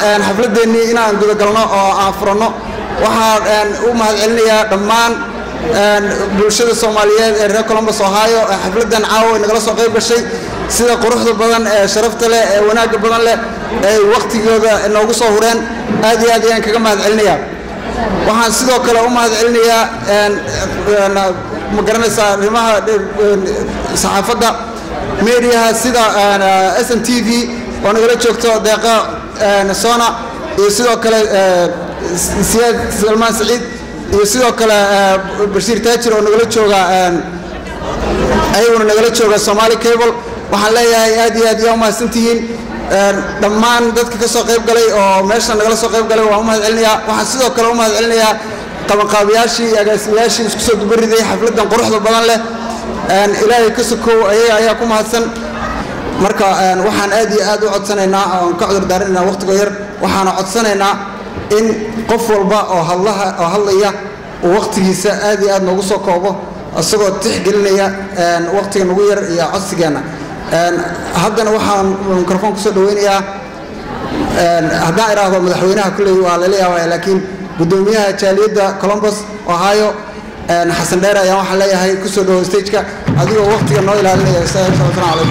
xafladeennii inaan gudagalno oo aan furanno waxaan u mahadcelinayaa dhammaan bulshada soomaaliyeed ee reer colombus ohio ee xafladdan caawa nagala soo qayb gashay sida quruxda badan ee sharafta leh ee wanaagga badan leh ee waqtigooda noogu soo hureen aad iyo aad ayaan kaga mahadcelinayaa waxaan sidoo kale u mahadcelinayaa ma garanaysaa arrimaha saxaafadda mediaha sida s n t v oo nagala joogto deeqa sona iyo sidoo kale siyaad salmaan saciid iyo sidoo kale bashiir taajir oo nagala jooga ayaguna nagala jooga somaali cable waxaan leeyahay aad iyo aad yaa u mahadsantihiin dhammaan dadka ka soo qayb galay oo meesha nagala soo qayb galay waan u mahadcelinayaa waxaan sidoo kale u mahadcelinayaa qabanqaabiyaashii iyo agaasimayaashii isku soo dubariday xafladdan quruxda badan leh ilaahay ka sokow ayaga ayaa ku mahadsan marka waxaan aad iyo aad u codsanaynaa oon ka cudur daarinaynaa waqtigo yar waxaana codsanaynaa in qof walba oo hadlaha oo hadlaya uu waqtigiisa aad iyo aad noogu soo koobo isagoo tixgelinaya waqtiga nagu yar iyo codsigeenna haddana waxaan mikrofon kusoo dhaweynayaa haddaan idhaahdo madaxweynaha kulley waa lala yaabaya laakiin guddoomiyaha jaaliyadda colombus ohio xasan dheer ayaan waxaan leeyahay kusoo dhawo stageka adigoo waqtiga noo ilaalinaya asalaam calaykum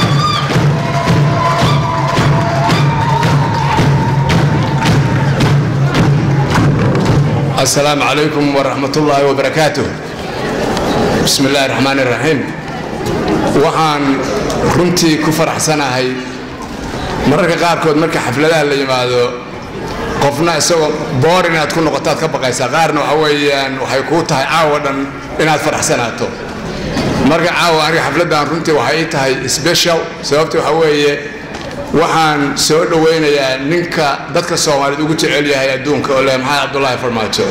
السلام عليكم ورحمة الله وبركاته بسم الله الرحمن الرحيم waxaan runtii ku faraxsanahay mararka qaarkood marka xafladaha la yimaado qofna isagoo boor inaad ku noqotaad ka baqaysaa qaarna waxa weeyaan waxay kuu tahay caawa dhan inaad faraxsanaato marka caawa aniga xafladdan runtii waxay ii tahay special sababta waxa weeye waxaan soo dhowaynayaa ninka dadka soomaaliyeed ugu jecel yahay adduunka oo leh maxamed cabdulaahi farmaajo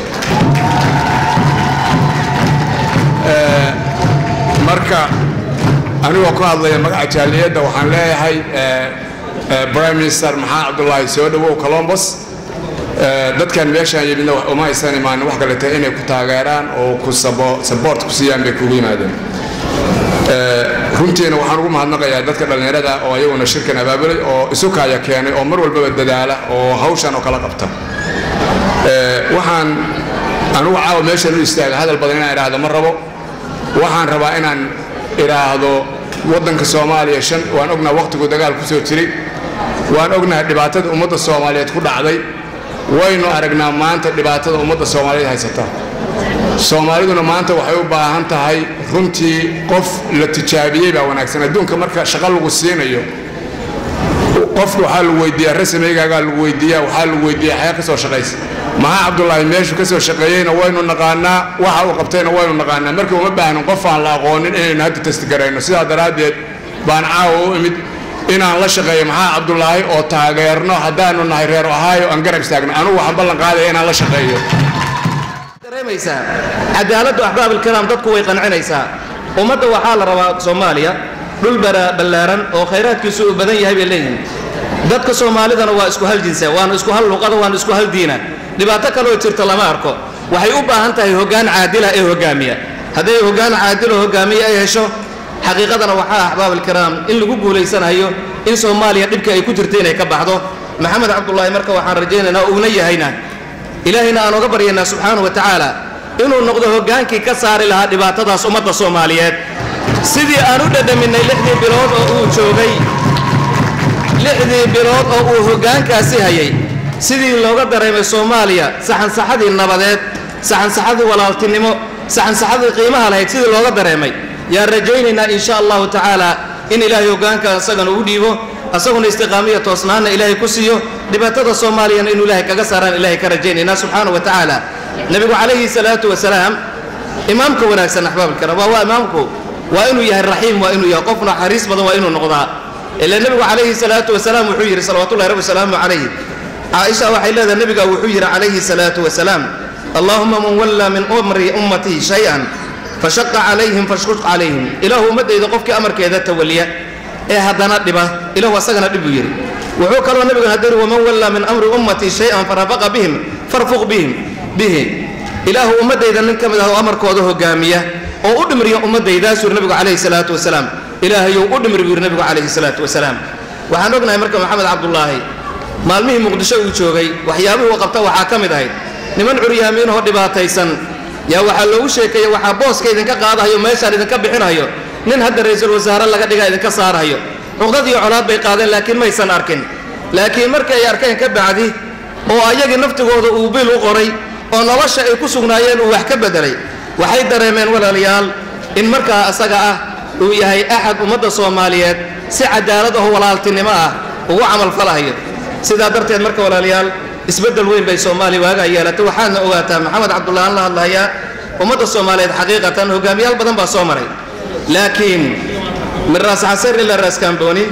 marka anigoo ku hadlaya magaca jaaliyadda waxaan leeyahay prime minister maxamed cabdulaahi soo dhowow colombus dadkan meeshaan yimidna uma aysan imaanin wax kale tahay inay ku taageeraan oo ku saboort ku siiyaan bay kugu yimaadeen runtiina waxaan ugu mahadnaqayaa dadka dhallinyarada oo ayaguna shirkan abaabulay oo isukaya keenay oo mar walbaba dadaala oo hawshan oo kala qabta waxaan anugu caawa meeshan u istaaga hadal badan inaan idhaahdo ma rabo waxaan rabaa inaan idhaahdo waddanka soomaaliya shan waan ognaha wakhtigu dagaal ku soo jiray waan ognahay dhibaatada ummadda soomaaliyeed ku dhacday waynu aragnaa maanta dhibaatada ummadda soomaaliyeed haysata soomaaliduna maanta waxay u baahan tahay runtii qof la tijaabiyey baa wanaagsan adduunka marka shaqo lagu siinayo qofka waxaa lagu weydiiyaa rasameygaagaa lagu weydiiyaa waxaa lagu weydiiyaa xayaa ka soo shaqaysa maxaa cabdulaahi meeshu ka soo shaqeeyeyna waynu naqaanaa waxa uu qabtayna waynu naqaanaa marka uma baahnin qof aan la aqoonin inaynu hadda testigarayno sidaa daraaddeed baan caawa u imid inaan la shaqeeyo maxaa cabdulaahi oo taageerno haddaanu nahay reer ohaayo aan garab istaagno anugu waxaan ballan qaadaya inaan la shaqeeyo dareemaysaa cadaaladdu axbaab ilkiraam dadku way qancinaysaa ummadda waxaa la rabaa soomaaliya dhul ballaaran oo khayraadkiisu uu badan yahay bay leeyihiin dadka soomaalidana waa isku hal jinsa waana isku hal luqada waana isku hal diina dhibaato kaloo jirta lama arko waxay u baahan tahay hoggaan caadila ee hogaamiya hadday hoggaan caadilo hogaamiya ay hesho xaqiiqadana waxaa axbaab ilkiraam in lagu guulaysanayo in soomaaliya dhibka ay ku jirta inay ka baxdo maxamed cabdulaahi marka waxaan rajaynaynaa uuna yahayna ilaahayna aan oga baryaynaa subxaana wa tacaala inuu noqdo hoggaankii ka saari lahaa dhibaatadaas ummadda soomaaliyeed sidii aan u dhadhaminay lixdii bilood oo uu joogay lixdii bilood oo uu hoggaankaasi hayay sidii looga dareemay soomaaliya saxansaxadii nabadeed saxansaxadii walaaltinimo saxansaxadii qiimaha lahayd sidii looga dareemay yaan rajaynaynaa in sha allahu tacaala in ilaahay hoggaanka isagana u dhiibo asaguna istiqaamiya toosnaanna ilaahay ku siiyo dhibaatada soomaaliyana inuu ilaahay kaga saaraan ilaahay ka rajaynaynaa subxaana wa tacaala nebigu calayhi salaatu wasalaam imaamka wanaagsan axbaabkana waa waa imaamku waa inuu yahay raxiim waa inuu yahay qof naxariis badan waa inuu noqdaa ila nebigu calayhi salaatu wasalaam wuxuu yidhi salawatullahi rabbi wasalaamu calayh caaisha waxay leedahay nebiga wuxuu yidhi calayhi salaatu wasalaam allaahuma man wallaa min umri ummatii shay-an fashaqa calayhim fashquq calayhim ilaahu ummaddayda qofkii amarkeeda tawaliya ee haddana dhiba ilahu asagana dhib buu yidhi wuxuu kaloo nebiguna hadiri waman wallaa min amri ummatii shay-an farafaqa bihim farfuq bihim bihi ilaahu ummaddayda nin ka mid ah oo amarkooda hogaamiya oo u dhimriya ummaddaydaasuu yidhi nebigu calayhi salaatu wasalaam ilaahayow u dhimri buu yidhi nebigu calayhi salaatu wasalaam waxaan ognahay marka maxamed cabdulaahi maalmihii muqdisho uu joogay waxyaabihii uu qabta waxaa ka mid ahayd niman curyaamiinahoo dhibaataysan yaa waxaa loogu sheekeeye waxaa booska idinka qaadahayo meeshaan idinka bixinayo nin hadda ra-iisul wasaare laga dhigaa idinka saarahayo cuqdad iyo colaad bay qaadeen laakiin maysan arkin laakiin markii ay arkeen ka bacdi oo ayagii naftigooda uu bil u qoray oo nolosha ay ku sugnaayeen uu wax ka beddelay waxay dareemeen walaalayaal in markaa asaga ah uu yahay axad ummadda soomaaliyeed si cadaalad aho walaaltinimo ah ugu camalfalahayo sidaa darteed marka walaalayaal isbeddel weyn bay soomaaliya waagaa yeelatay waxaadna ogaataa maxamed cabdullah aan la hadlahayaa ummadda soomaaliyeed xaqiiqatan hogaamiyaal badan baa soo maray laakiin min raas xaseer ilaa raas kaambooni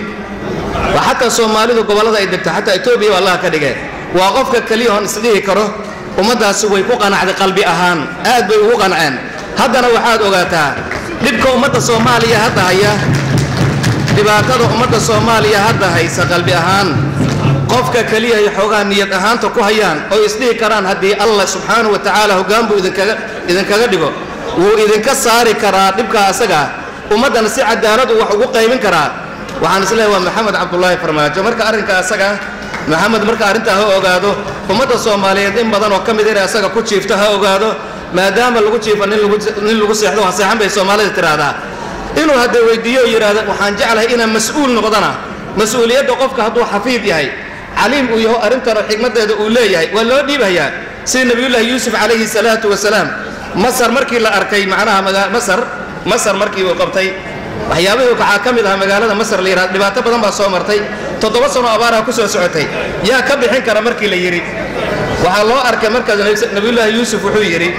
waa xataa soomaalidu gobollada ay degto xataa etoobiya waa allaha ka dhigee waa qofka keliya oon isdhihi karo ummaddaasi way ku qanacday qalbi ahaan aad bay ugu qanceen haddana waxaad ogaataa dhibka ummadda soomaaliya hadda haya dhibaatada ummadda soomaaliya hadda haysa qalbi ahaan qofka keliya ay xoogaa niyad ahaanta ku hayaan oo isdhihi karaan haddii allah subxaanahu wa tacaala hoggaan buu idinkaga idinkaga dhigo wuu idinka saari karaa dhibkaa asagaa ummaddana si cadaaladu wax ugu qaybin karaa waxaan isleeyahay waa maxamed cabdulaahi farmaajo marka arrinka asaga maxamed marka arrintaa ha ogaado ummadda soomaaliyeed in badan oo ka mid inay asaga ku jiifto ha ogaado maadaama lagu jiifo nin lagu nin lagu seexdo waa seexan bay soomaalida tidhaahdaa inuu hadda weydiiyo oo yidhaahdo waxaan jeclahay inaan mas-uul noqdana mas-uuliyadda qofka hadduu xafiid yahay caliim uu yaho arrintana xigmaddeeda uu leeyahay waa loo dhiibayaa sida nebiyullaahi yuusuf calayhi salaatu wasalaam masar markii la arkay macnaha maga masar masar markii uu qabtay waxyaabihii waxaa ka mid ahaa magaalada masar la yidhahdo dhibaato badan baa soo martay toddoba sano abaaraha ku soo socotay yaa ka bixin kara markii la yidhi waxaa loo arkay markaas nebiyullaahi yuusuf wuxuu yidhi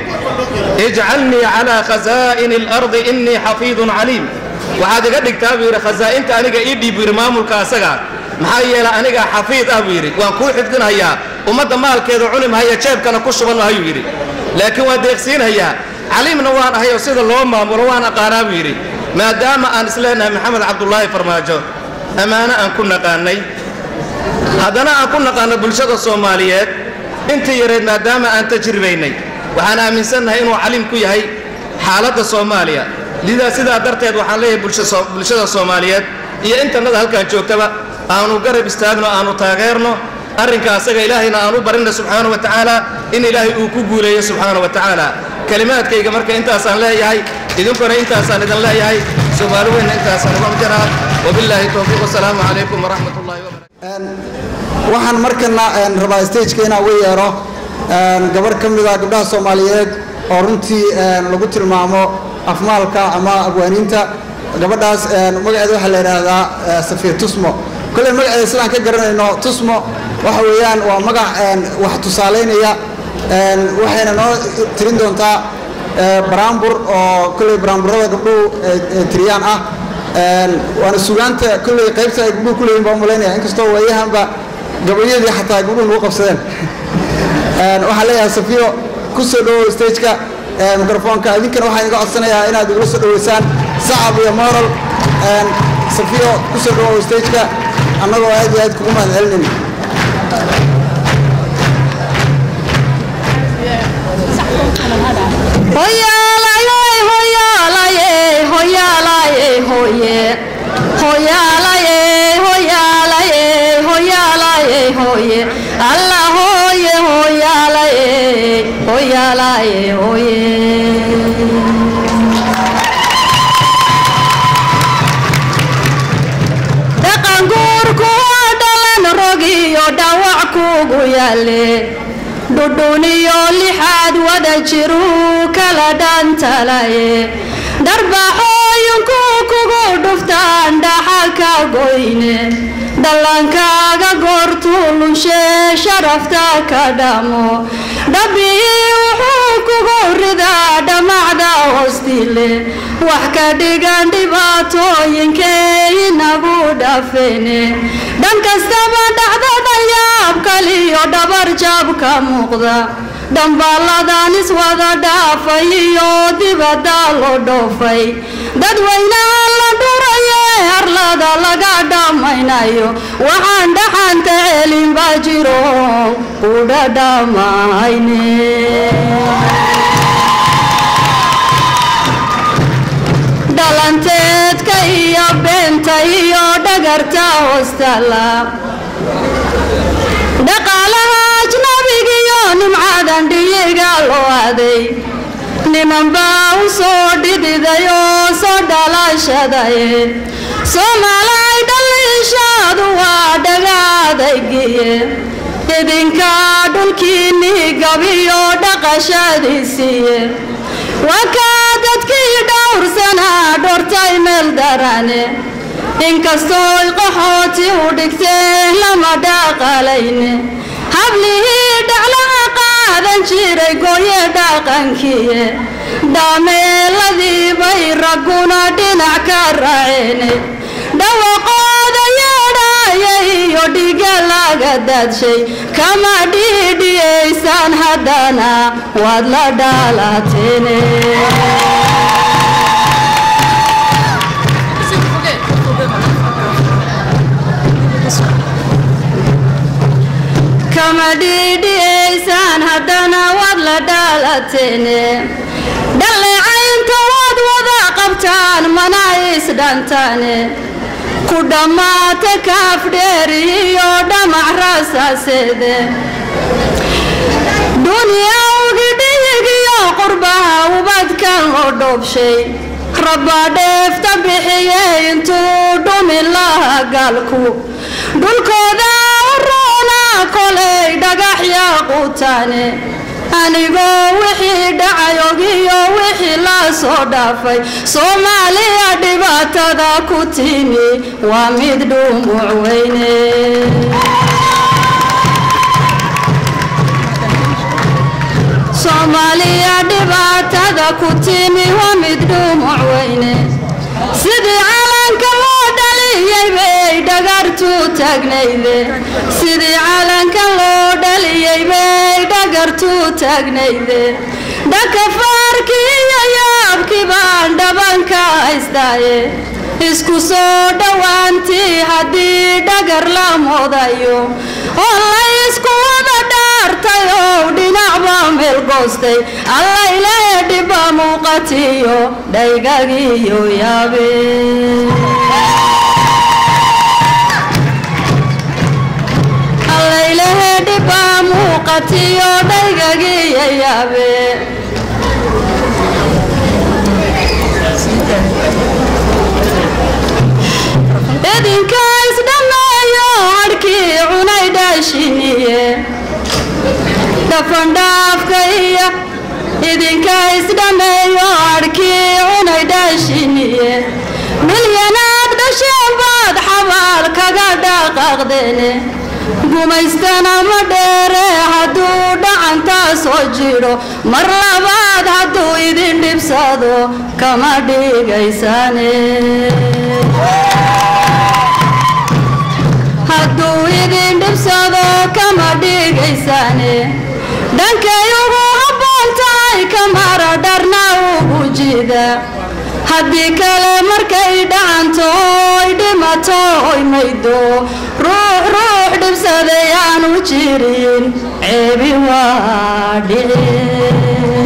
ijcalnii calaa khasaa'ini alardi innii xafiidun caliim waxaad iga dhigtaa buu yidhi khasaa'inta aniga ii dhiib buu yidhi maamulka asaga maxaa yeelay anigaa xafiid ah buu yidhi waan kuu xifdinhayaa ummadda maalkeeda cuni mahaya jeebkana ku shuban mahayuu yidhi laakiin waan deeqsiinhayaa caliimna waan ahay oo sida loo maamulo waan aqaanaa buu yidhi maadaama aan isleenahay maxamed cabdulaahi farmaajo ammaano aan ku naqaannay haddana aan ku naqaanno bulshada soomaaliyeed intii yareed maadaama aan tajribaynay waxaan aaminsannahay inuu caliim ku yahay xaaladda soomaaliya lidaa sidaa darteed waxaan leeyahay bulshada soomaaliyeed iyo intannada halkaan joogtaba aanu garab istaagno aanu taageerno arrinka asaga ilaahayna aan u barinna subxaana wa tacaala in ilaahay uu ku guuleeyo subxaana wa tacaala kelimaadkayga marka intaasaan leeyahay idinkuna intaasaan idin leeyahay soomaali weynna intaasaan uga jaraa wabilaahi towfiiq wasalaamu calaykum waraxmat ullahi wabarakatu waxaan markana rabaa stageka inaan uga yeero gabarh ka mida gabdhaha soomaaliyeed oo runtii lagu tilmaamo afmaalka ama abwaaniinta gabadhaas magaceeda waxaa la yidhaahdaa safiya tusmo kolley magaceeda sidaan ka garanayno tusmo waxa weeyaan waa magac wax tusaalaynaya waxayna noo tirin doontaa baraambur oo kolley baraamburada gabdhuhu tiriyaan ah waana sugaanta kolley qaybta ay gabdhuhu ku leeyihin baa umalaynaya inkastoo waayahanba gabayadii xataa gabdhuhu nagu qabsadeen waxaan leeyahay safiyo ku soo dhawow stageka microfoonka idinkana waxaan iga codsanayaa inaad igula soo dhaweysaan sacab iyo moral safiyo ku soo dhawow stageka annagoo aad iyo aad kugu mahad celinin alla hooye hooyaalaye hooyaalaye hooye dhaqanguurku waa dhalan rogiyo dhawac kugu yaale dhudhuniyo lixaad wada jiruu kala dhantalaye dharbaxooyinku kugu dhuftaan dhaxalka goyne dhallankaaga goortuu lunshee sharafta ka dhamo dhabii wuxuu kugu ridaa dhammacda hoostile wax ka dhigan dhibaatooyinkee inagu dhafene dhan kastaba dhacdada yaab kaliyo dhabar jab ka muuqda dhambaaladan iswada dhaafay iyo dibadda loo dhoofay dadweynaha la dhuraye harlada laga dhammaynayo waxaan dhaxanta celin baa jiro kudha dhammayne dhalanteedka iyo beenta iyo dhagarta hoostala dhaqaalaha ajnabigiyo nimcadan dhiyiga loo aday niman baa u soo dhididay oo soo dhalashadaye soomaalay dhaliishaadu waa dhagaadaygiye idinka dhulkiinni gabiyo dhaqashadiisiiye wakaa dadkii dhowrsanaa dhortay meel darane inkastooy qaxooti u dhigteen lama dhaqalayne hablihii dhaclaha qaadan jiray gooye dhaqankiiye dhaameeladii bay ragguna dhinac ka raaceene dhawaqooda yeedhaya iyo dhiga laga daadshay kama dhiidhiyaysaan haddana waad la dhaalateene kama dhiidhiyaysaan haddana waad la dhaalateene dhaleecaynta waad wada qabtaan mana isdhantaane ku dhammaata kaafdheer iyo dhamac rasaaseede dunyawgi dhiyigiyo qurbaha ubadkan loo dhoobshay rabbaa dheefta bixiye intuu dhumin laha gaalku dhulkooda u roona kolay dhagaxya quutaane anigoo wixii dhacay ogiyo wixii la soo dhaafay soomaaliya dhibaatada ku timi waa mid dhumuc weyne soomaaliya dhibaatada ku timi waa mid dhumuc weyne sidii calanka loo dhaliyey bay dhagartu taagnayde sidii calanka loo dhaliyey bay dhagartu taagnayde dhakafaarkii iyo yaabkii baan dhabanka haystaaye isku soo dhowaantii haddii dhagar la moodayo oo la isku wada dhaartay oo dhinacba meel goostay allayle dhibba muuqatiyo dhaygagiyo yaabe allaylehe dhibba muuqatiyo dhaygagiyo yaabe idinka isdhammeeyo hadhkii cunay dhaashiniye dhafandhaafka iyo idinka isdhammeeyo hadhkii cunay dhaashiniye milyanaad dhasheen baad xabaal kaga dhaqaaqdeene gumaystana ma dheere hadduu dhacantaa soo jidho mar labaad hadduu idin dhibsado kama dhigaysaane hadduu idin dhibsado kama dhigaysaane dhankay ugu habboon tahay kamara dharna ugu jida haddii kale markay dhacanto oy dhimato oy maydo ruux ruux dhibsaday aanu jirin ceebi waa dhici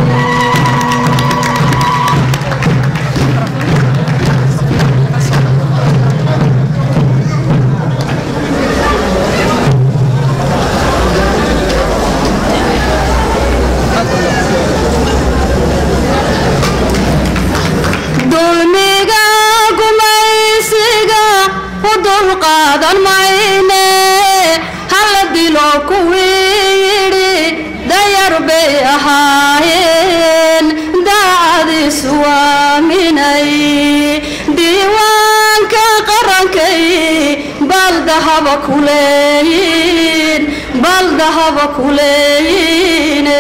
dulmiga gumaysiga u dulqaadan mayne hala dilo kuwii yidhi dayar bay ahaayeen daacadiisu waaminay diiwaanka qarankay baldahaba kuleeyiin baldahaba kuleeyiine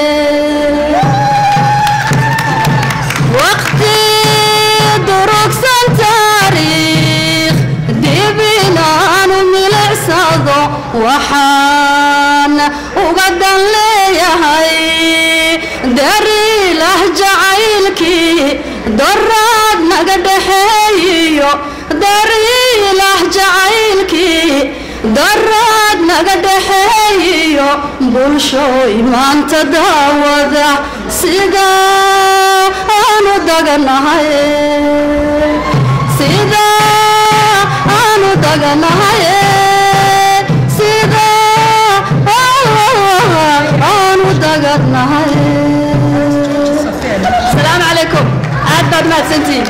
waqti durugsan taariikh dib inaanu milicsado waxaan uga dan leeyahay dariilah jacaylkii doraad naga dhexeeyiyo dariilah jacaylkii doraad naga dhexeeyiyo bulshooy maanta daawada sida aanu daganahay sida aanu daganahay sida mahadsantihiin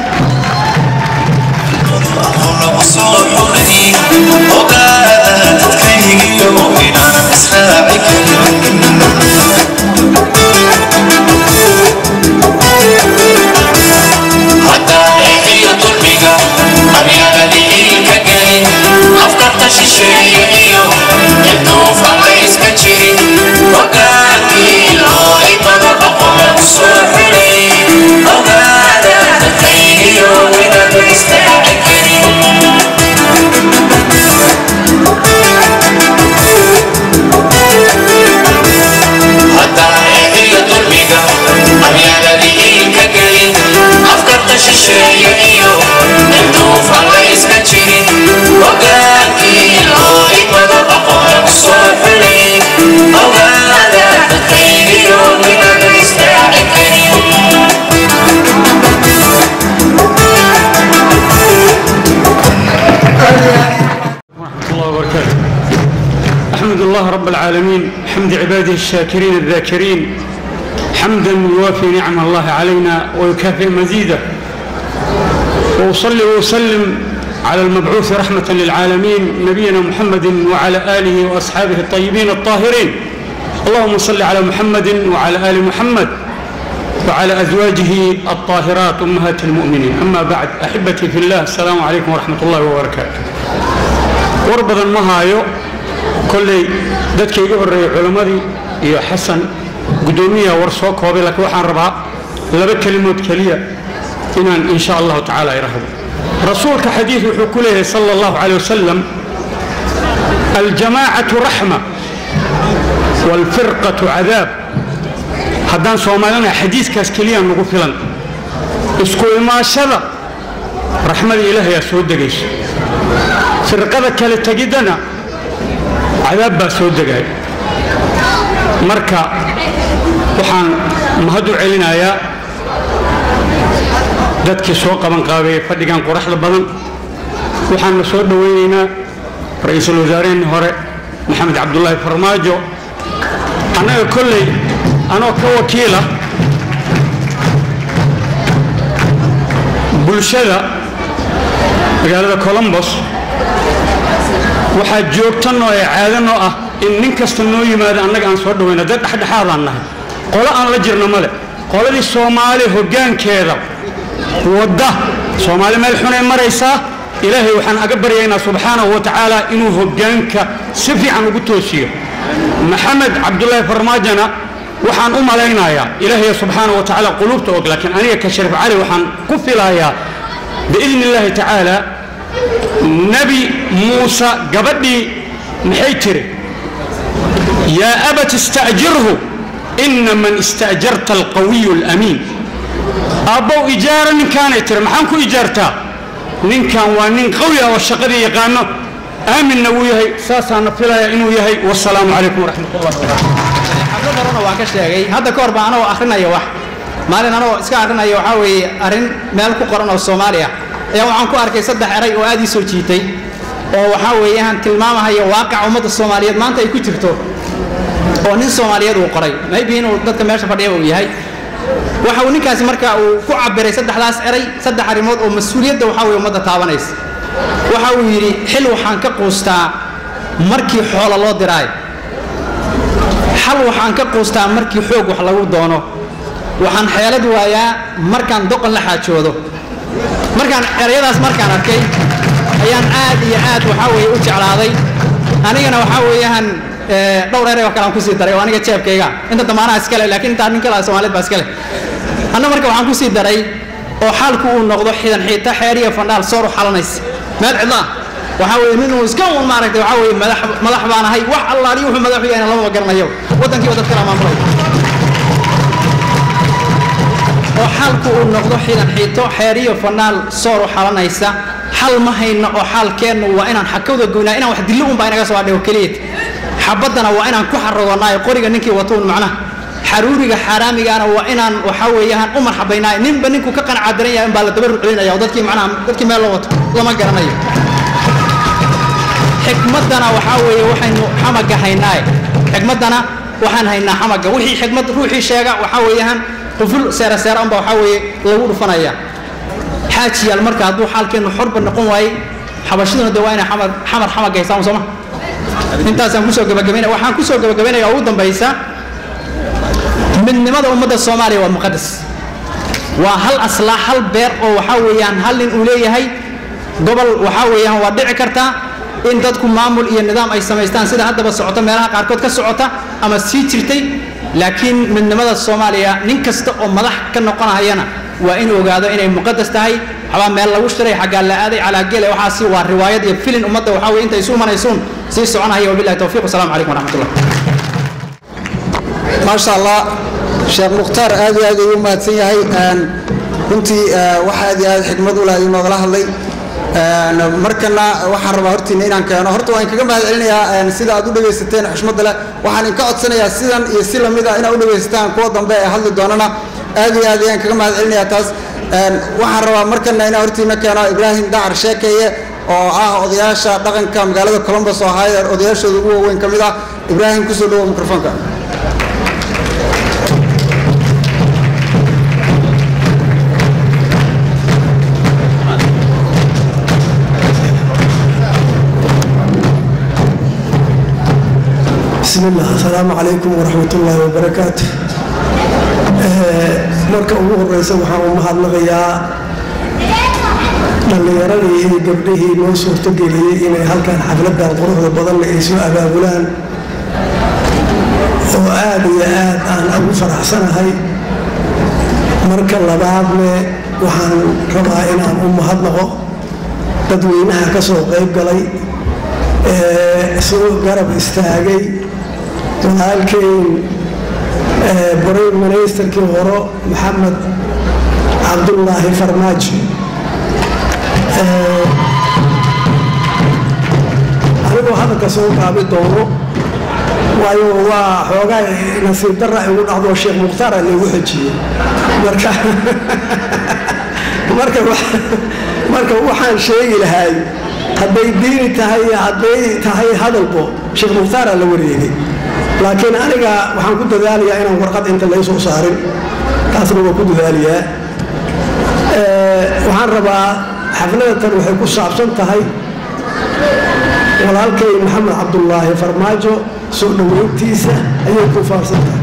ورحمة الله وبركاته أحمد الله رب العالمين حمد عباده الشاكرين الذاكرين حمدا يوافي نعم الله علينا ويكافئ مزيده وأصلي وأسلم على المبعوث رحمة للعالمين نبينا محمد وعلى آله وأصحابه الطيبين الطاهرين اللهم صل على محمد وعلى آل محمد وعلى أزواجه الطاهرات أمهات المؤمنين أما بعد أحبتي في الله السلام عليكم ورحمة الله وبركاته war badan ma haayo kolley dadka iga horreeyey culimmadii iyo xasan guddoomiyaha war soo koobay laakiin waxaan rabaa laba kelimood keliya inaan in sha allahu tacaala irahdo rasuulka xadiid wuxuu ku leeyahay sala allahu caleyh wasalam aljamaacatu raxma waalfirqatu cadaab haddaan soomaalina xadiiskaas keliya nagu filan isku imaashada raxmada ilaahayaa soo degayso firqada kale tegiddana cadaab baa soo degay marka waxaan mahad u celinayaa dadkii soo qaban qaabeeyey fadhigan quraxda badan waxaanna soo dhowaynaynaa ra-iisul wasaarehennii hore maxamed cabdulaahi farmaajo annaga kolley anoo ka wakiila bulshada magaalada colombos waxaa joogtanoo ee caadanoo ah in nin kasta noo yimaado annaga aan soo dhawayna dad dhexdhexaadaan nahay qolo aan la jirno male qoladii soomaali hoggaankeeda wadda soomaali meel xunay maraysaa ilaahay waxaan aga baryaynaa subxaanahu wa tacaala inuu hoggaanka si fiican ugu toosiyo maxamed cabdulaahi farmaajona waxaan u malaynayaa ilaahay subxaanahu wa tacaala quluubta og laakiin aniga ka shariif cali waxaan ku filayaa biidni illaahi tacaala nebi muuse gabadhii maxay tiri yaa abat ista'jirhu ina man ista'jarta alqawiyu alamiin aabbow ijaara ninkaanay tiri maxaan ku ijaartaa ninkan waa nin qawi ah oo shaqadii yaqaano aaminna wuu yahay saasaana filaya inuu yahay wasalaamu calaykum waraxmat ullahi wabarakatu xaflad horena waan ka sheegay hadda ka hor baa anagoo akrinaya wax maalin anagoo iska akrinaya waxaa weeye arrin meel ku qoran oo soomaali ah ayaa waxaan ku arkay saddex eray oo aad ii soo jiitay oo waxaa weeyaan tilmaamahaya waaqaca ummadda soomaaliyeed maanta ay ku jirto oo nin soomaaliyeed uu qoray maybe inuu dadka meesha fadhiyaba uu yahay waxa uu ninkaasi marka uu ku cabiray saddexdaas eray saddex arrimood oo mas-uuliyadda waxaa weye ummadda taabanaysa waxa uu yidhi xil waxaan ka quustaa markii xoola loo diraayo xal waxaan ka quustaa markii xoog wax lagu doono waxaan xeelad waayaa markaan doqon la xaajoodo markaan erayadaas markaan arkay ayaan aad iyo aad waxaa weeye u jeclaaday anigana waxaa weeyaan dhowr eray oo kale aan kusii daray oo aniga jeebkayga inta damaanaha iskale laakiin intaa nin kale soomaaliyed baa iskale anna marka waxaan kusii daray oo xaalku uu noqdo xidan xiita xeer iyo fandhaal soor u xalanaysa meel cidlaa waxaa weeye nin uu iska un maaragtay waxaa weeye madax madax baan ahay wax allaaliyo wuxuu madaxu yahayna lamaba garanayo waddankiiba dad kala maamulay oo xaalku uu noqdo xidan xiito xeer iyo fandhaal soor u xalanaysa xal ma hayno oo xaalkeennu waa inaan xakawda goynaa inaan wax dillo unbaa inaga soo adhigo keliyad xabaddana waa inaan ku xarogonaayo qoriga ninkii watuun macnaha xaruuriga xaaraamigaana waa inaan waxaa weeyaan u marxabaynaayo ninba ninkuu ka qanacadaran yahay unbaa la daba ruclinaya oo dadkii macnaha dadkii meel loo wato lama garanayo xikmaddana waxaa weeye waxaynu xamaga haynaaye xikmaddana waxaan haynaa xamaga wixii xikmad ruuxii sheega waxaa weeyaan quful seera seera unbaa waxaa weeye lagu dhufanaya xaajiyaal marka hadduu xaalkeennu xorba noqon waayey xabashiduna de waa inay xamar xamar xamar gaysaan sooma intaasaan kusoo gabagabaynaya waxaan kusoo gabagabaynaya ugu dambaysa midnimada ummadda soomaaliya waa muqadas waa hal aslaa hal beer oo waxaa weeyaan hal nin uu leeyahay gobol waxaa weeyaan waa dhici kartaa in dadku maamul iyo nidaam ay samaystaan sida haddaba socota meelaha qaarkood ka socota ama sii jirtay laakiin midnimada soomaaliya nin kasta oo madax ka noqonahayana waa inuu ogaado inay muqadas tahay waxbaa meel lagu shiray xaggaa la aaday calaa geele waxaasi waa riwaayad iyo filin ummadda waxaa weye intay isu imanaysuun sii soconahaya wabillahi towfiiq wasalaamu calaykum waraxmatullah maasha allah sheekh mukhtaar aad iyo aad ayuu mahadsan yahay runtii wax aad iyo aad xikmad u leh ayuu noogala hadlay markana waxaan rabaa hortiina inaan keeno horta waan kaga mahad celinayaa sida aad u dhegaysateen xushmadda leh waxaan inka codsanayaa sidan iyo si lamid ah inaad u dhegaysataan kuwa dambe ee hadli doonana aad iyo aad ayaan kaga mahad celinayaa taas waxaan rabaa markana inaan hortiina keeno ibraahim dacar sheekeeye oo ah odayaasha dhaqanka magaalada columbus ohio odayaashooda ugu waaweyn ka mid ah ibraahim kusoo dhawo mikrofoonka بسم الله السلام عليكم ورحمة الله وبركاته marka ugu horeysa waxaan u mahadnaqayaa dhallinyaradii iyo gabdhihii noo suurtogeliyey inay halkan xafladan quruxda badanna ay soo abaabulaan oo aad iyo aad aan ugu faraxsanahay marka labaadne waxaan rabaa inaan u mahadnaqo dadweynaha ka soo qayb galay ee soo garab istaagay walaalkeyn brain ministerkii horo maxamed cabdullaahi farmaajo anigoo hadalka soo gaabi doono waayo waa xoogaa nasiib darra igu dhacdo sheekh mukhtaara laygu xejiyey marka marka marka waxaan sheegi lahay hadday diini tahay iyo hadday tahay hadalbo sheekh mukhtaara la wareegay laakiin aniga waxaan ku dadaalayaa inaan warqad inta lay soo saarin taasna waa ku dadaalayaa waxaan rabaa xafladatan waxay ku saabsan tahay walaalkay maxamed cabdullaahi farmaajo soo dhoweyntiisa ayay ku faafsan tahay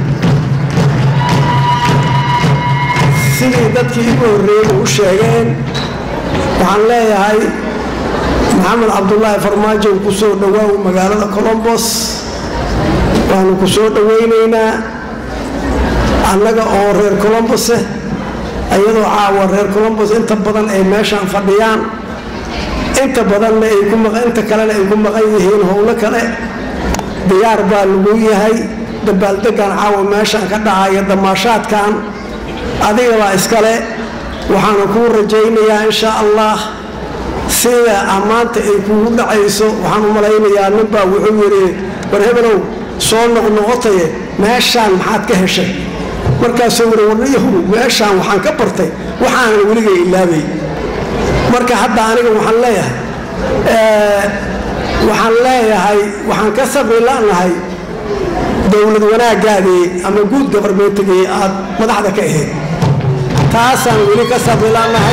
sidii dadkii igu horreeyey u sheegeen waxaan leeyahay maxamed cabdullaahi farmaajo ku soo dhowaaw magaalada colombos waanu ku soo dhowaynaynaa annaga oo reer colombose iyadoo caawa reer colombos inta badan ay meeshaan fadhiyaan inta badanna ay ku inta kalena ay ku maqan yihiin howlo kale diyaar baa lagu yahay dabaaldegan caawa meeshaan ka dhacaya damaashaadkan adigabaa iskale waxaanu kuu rajaynayaa insha allah sida ammaanta ay kugu dhacayso waxaan u malaynayaa ninbaa wuxuu yidhi war hebelow soo noqnoqotaye meeshaan maxaad ka heshay markaasuu wuri warnayahu meeshaan waxaan ka bartay waxaanan weliga ilaabay marka hadda aniga waxaan leeyahay waxaan leeyahay waxaan ka sabiilanahay dowlad wanaagaadii ama guud gabarmeetigii aad madaxda ka ahayd taasaan weli ka sabiilanahay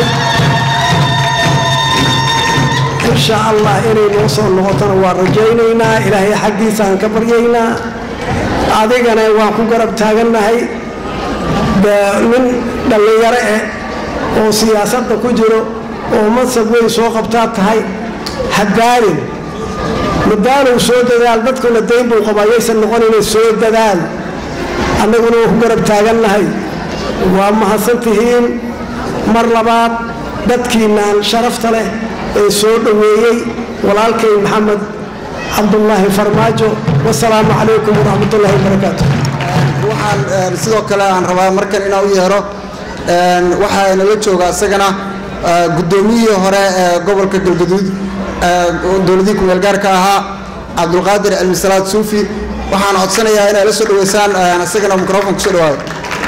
insha allah inay noo soo noqotona waa rajaynaynaa ilaahay xaggiisaan ka baryaynaa adigana waan ku garab taagannahay nin dhallinyaro eh oo siyaasadda ku jiro oo mansab weyn soo qabtaa tahay hadaalin madaalow soo dadaal dadkuna dayn buu qaba ayaysan noqonayna soo dadaal annaguna waan ku garab taagannahay waa mahadsan tihiin mar labaad dadkiinaan sharafta leh ee soo dhoweeyey walaalkay maxamed cabdullaahi farmaajo wasalaamu calaykum waraxmatullaahi wabarakaatu waxaan sidoo kale aan rabaa markan inaan u yeero waxaa nala jooga isagana guddoomiyihii hore ee gobolka galgaduud dowladihii kumeel gaarka ahaa cabdulqaadir cilmisalaad suufi waxaan codsanayaa inay la soo dhaweysaan isagana microfon kusoo dhawaado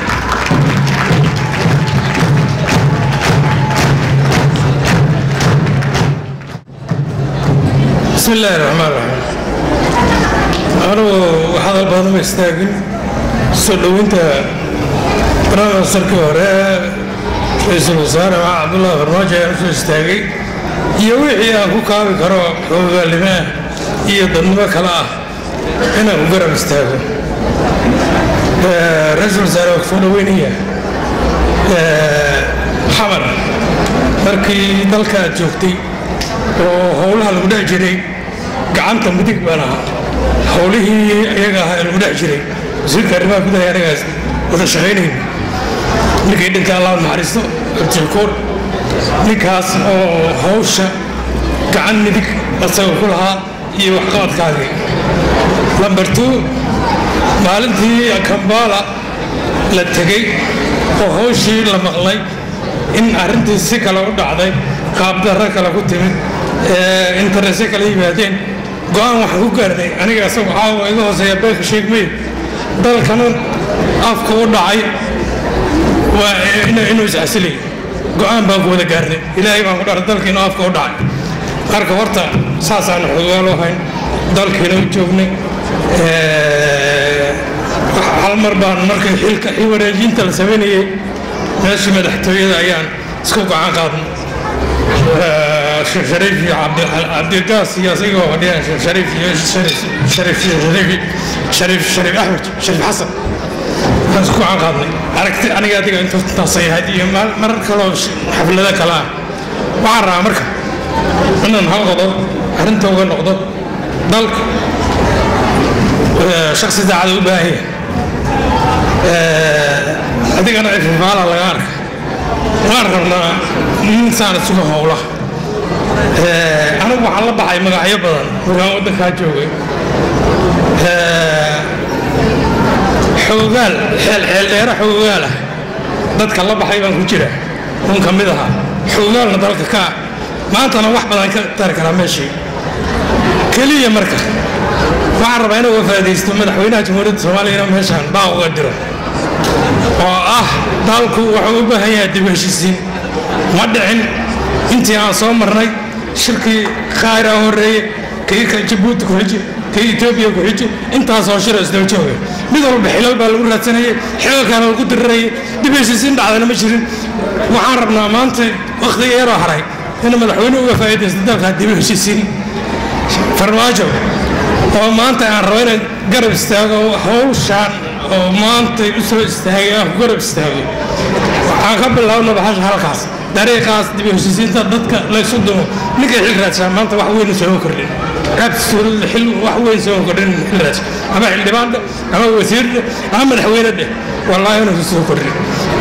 بسم الله الرحمن الرحيم أنا هذا البعض ما يستاهل سلوينتا برا سرك وراء ra-iisul wasaare maxaa cabdullaahi farmaajo ayaan usoo istaagay iyo wixii aan ku kaabi karo xoogaalnimo ah iyo dadnimo kale ah inaan ku garab istaago ra-iisul wasaare waa kusoo dhaweynaya xamar markii dalka aad joogtay oo howlaha lagu dhex jiray gacanta midig baan ahaa howlihii iyaga ahaa ee lagu dhex jiray wasiirka arrimaha gudaha anagaas wada shaqaynayna ninkii dhintay allah naxariisto cabdishakuur ninkaas oo hawsha gacan midig asaga ku lahaa iyo waxqabadkaagii lamber two maalintii kambala la tegey oo hawshii la maqlay in arrintii si kale u dhacday qaabdarro kale ku timid interese kala yimaadeen go-aan waxaan ku gaarnay aniga isagu caawa iga hooseeya beelka sheegmay dalkana afka u dhacay waa inuu iscasilay go-aan baan ku wada gaarnay ilaahay baan ku dharay dalkiina afka u dhacay marka horta saasaan xogaalo hayn dalkiina u joognay hal mar baan markay xilka i wareejinta la samaynayay meeshii madaxtooyada ayaan isku gacan qaadnay shariif iyo cabdigaas iyo asagoo fadhiyaan shariif iyo shariif shariif shariif shariif axmed shariif xasan aan isku gacan qaadnay aragti aniga adiga intaasay ahayd iyo marar kaloo xaflado kale ah waxaan rabaa marka inaan hal qodob arrinta uga noqdo dalka shaksi daacada u baahan yahay adigana ififaala laga arka waan rabnaa nin saan isuga howlaha anigu waxaan la baxay magacyo badan markaan waddankaa joogay xoogaal xeel xeel dheera xoogaal ah dadka la baxay baan ku jira un ka mid ahaa xoogaalna dalka ka ah maantana wax badan ka tari karaa meeshii keliya marka waxaan rabaa inuu wafaadaysto madaxweynaha jamhuuriyadda soomaaliya inuu meeshaan baa uga diro oo ah dalku wuxuu u baahan yahay dib heshiisiin ma dhicin intii aan soo marnay shirkii khayra horreeye kii ka jabuuti ku xiji kii etoobiya ku xiji intaasoo shiro isdaba jooga mid walba xilal baa lagu raadsanayay xilalkaana lagu dirirayay dib heshiisiin dhacdana ma jirin waxaan rabnaa maanta wakhtiga yaroo haray inuu madaxweyne uga faa'iidaysto dalkaa dib heshiisiin farmaajo oo maanta aan rabo inaan garab istaago hawshaan oo maanta u soo istaagay aan ku garab istaago waxaan ka bilaabna baxasha halkaas dariiqaas dib u heshiisiinta dadka laysu dumo ninkay xil raadsaa maanta wax weyn soo kordhin raabtiisuulada xil wax weyn soo kordhin xil raadsa ama xildhibaandhe ama wasiirdhe ama madaxweyne dheh wallaahi inuu soo kordhin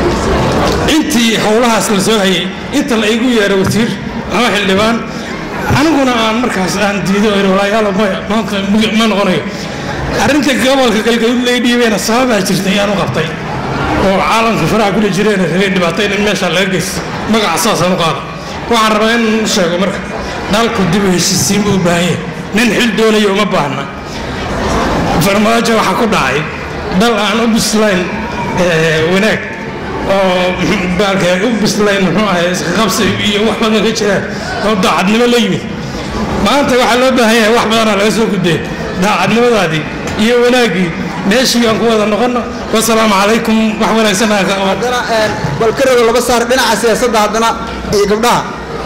intii howlahaas la soo hayay inta la igu yeero wasiir ama xildhibaan aniguna aan markaas aan diido walaayaalo maanta ma noqonayo arrinta gobolka galgaduud lay dhiibeena sababaa jirtay ayaan u qabtay oo caalamka faraha kula jireen rabay dhibaatayn in meesha laga geysto magaca saasaan u qaada waxaan rabaa in u sheego marka dalku dib u heshiisiin buu u baahan yahay nin xil doonayo uma baahna farmaajo waxaa ku dhacay dal aan u bislayn wanaag oo baalka u bislayn muxuu ahay isqabsi iyo wax badan ka jiraan oo daacadnimo la yimid maanta waxaa loo baahan yahay wax badanaa laga soo gudbay daacadnimadaadii iyo wanaaggii meeshii aan ku wada noqono wasalaamu calaykum wax wanaagsan haddana balkarada laba saar dhinaca siyaasadda haddana iyo gabdhaha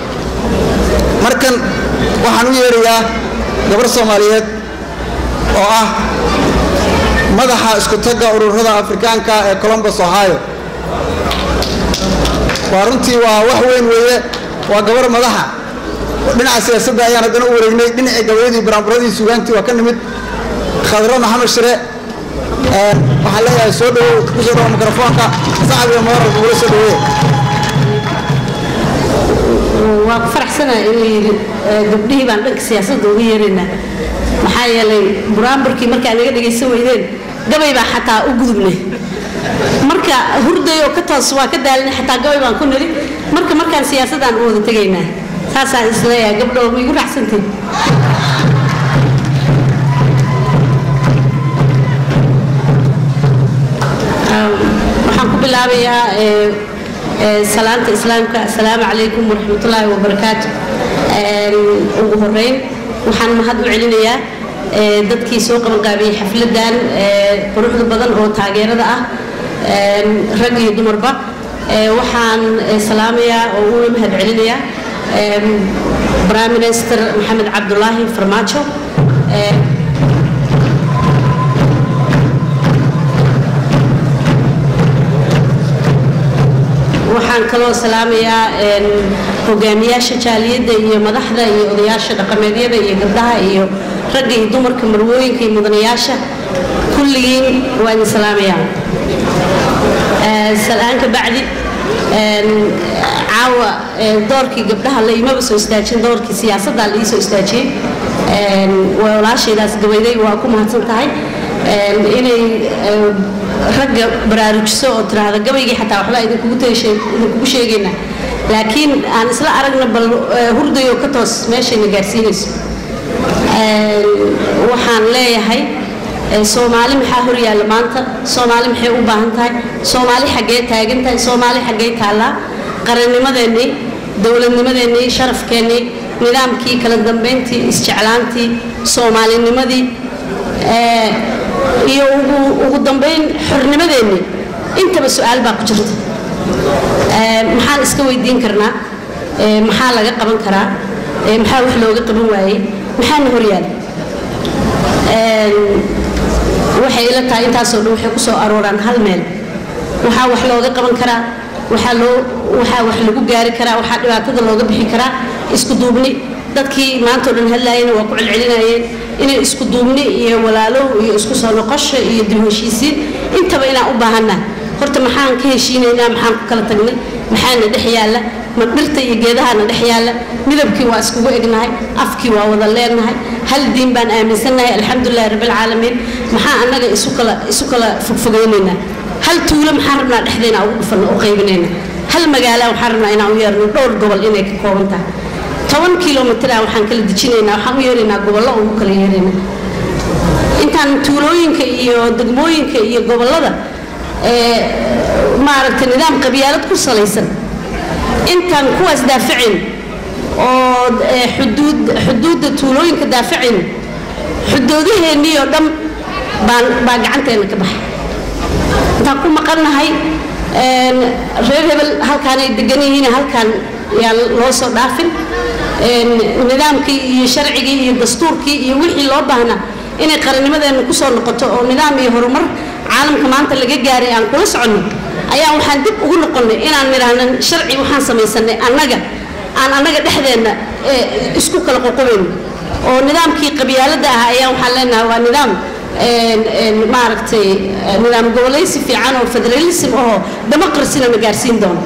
markan waxaan u yeerayaa gabar soomaaliyeed oo ah madaxa isku tagga ururada afrikaanka ee colombus ohio waa runtii waa wax weyn weeye waa gabar madaxa dhinaca siyaasadda ayaan haddana u wareegnay dhinacii gabayadii baraanburadii sugaantii waa ka nimid khadro maxamed shire waxaan leeyahay soo dhowow ku soo dhawo mikrofoonka saxabiga mooral kugula soo dhaweeya waa ku faraxsanahay inuu yidhi gabdhihii baan dhanka siyaasadda uga yeeraynaa maxaa yeelay buraamburkii markaa naga dhegaysan weydeen gabay baa xataa u gudubnay marka hurday oo ka toos waa ka daalinay xataa gabay baan ku niri marka markaan siyaasaddaan u wada tegaynaa saasaan isleeyahay gabdho ma igu raacsantiin waxaan ku bilaabayaa salaanta islaamka asalaamu calaykum waraxmatullaahi wabarakaatu ugu horeyn waxaan mahad u celinayaa dadkii soo qabanqaabiyey xafladan quruxda badan oo taageerada ah rag iyo dumarba ee, waxaan ee, salaamayaa oo uga mahad celinayaa em, prime minister maxamed cabdulaahi farmaajo ee, waxaan kaloo salaamayaa een, hogaamiyaasha jaaliyadda iyo madaxda iyo odayaasha dhaqameedyada iyo gabdhaha iyo ragga iyo dumarka marwooyinka iyo mudanayaasha kulligiin waa idin salaamayaa Ee, salaan ka bacdi een, caawa ee, doorkii gabdhaha la imaba soo istaajin doorkii siyaasadda la ii soo istaajiyey Een, waa walaashaydaas gabayday waa ku mahadsan tahay Een, inay ee, ragga baraarujiso oo tiraahda gabaygii xataa waxba idinkugu teeshe- idinkugu sheegayna laakiin aan isla aragna bal ee, hurdayo ka toos meeshayna gaarsiinayso Een, waxaan leeyahay ee, soomaali maxaa hor yaalla maanta soomaali maxay u baahan tahay soomaali xaggee taagan tahay soomaali xaggee taallaa qarannimadeennii dowladnimadeennii sharafkeennii nidaamkii kala dambayntii isjeclaantii soomaalinimadii ee, iyo ugu, ugu dambayn xornimadeennii intaba su-aal baa ku jirta Ee, maxaan iska weydiin karnaa Ee, maxaa laga qaban karaa Ee, maxaa wax looga qaban waayey maxaana hor yaalla Een, waxay ila tahay intaasoo dhan waxay ku soo arooraan hal meel waxaa wax looga qaban karaa waxaa loo waxaa wax lagu gaari karaa waxaa dhibaatada looga bixi karaa isku duubni dadkii maanta oo dhan hadlaayeen waa ku celcelinayeen inay isku duubni iyo walaalow iyo isku soo noqosho iyo dib u heshiisiin intaba inaan u baahanaa horta maxaan ka heshiinaynaa maxaan ku kala tagnay maxaana dhex yaalla ma dhirta iyo geedahaana dhex yaalla midabkii waa iskugu egnahay afkii waa wada leenahay hal diin baan aaminsannahay alxamdulilahi rabbilcaalamiin maxaa annaga isu kala isu kala fogfogaynaynaa hal tuulo maxaan rabnaa dhexdeena ugu dhufanno u qaybinayna hal magaala waxaan rabnaa inaan u yeerno dhowr gobol inay ka kooban tahay toban kilomitir ah waxaan kala dejinaynaa waxaan u yeeraynaa gobollo ugu kala yeeraynaa intaan tuulooyinka iyo degmooyinka iyo gobollada ee maaragtay nidaam qabyaalad ku salaysan intaan kuwaas daafacayn oo ee, xuduud xuduudda tuulooyinka daafacayn xuduudaheennii oo dhan baan baa gacanteena ka baxay intaan ku maqannahay een, reer hebel halkaanay degan yihiin halkaan yaa loo soo dhaafin een, nidaamkii iyo sharcigii iyo dastuurkii iyo wixii loo baahnaa inay qarannimadeena ku soo noqoto oo nidaam iyo horumar caalamka maanta laga gaaray aan kula soconno ayaa waxaan dib ugu noqonnay inaan nidhaahno sharci waxaan samaysanay annaga aan annaga dhexdeenna ee, isku kala qoqobayno oo nidaamkii qabyaaladda ah ayaa waxaan leenahay waa nidaam een, een, maaragtay eh, nidaam gobolaysi fiican oo federalism ahoo democracyna na gaarsiin doono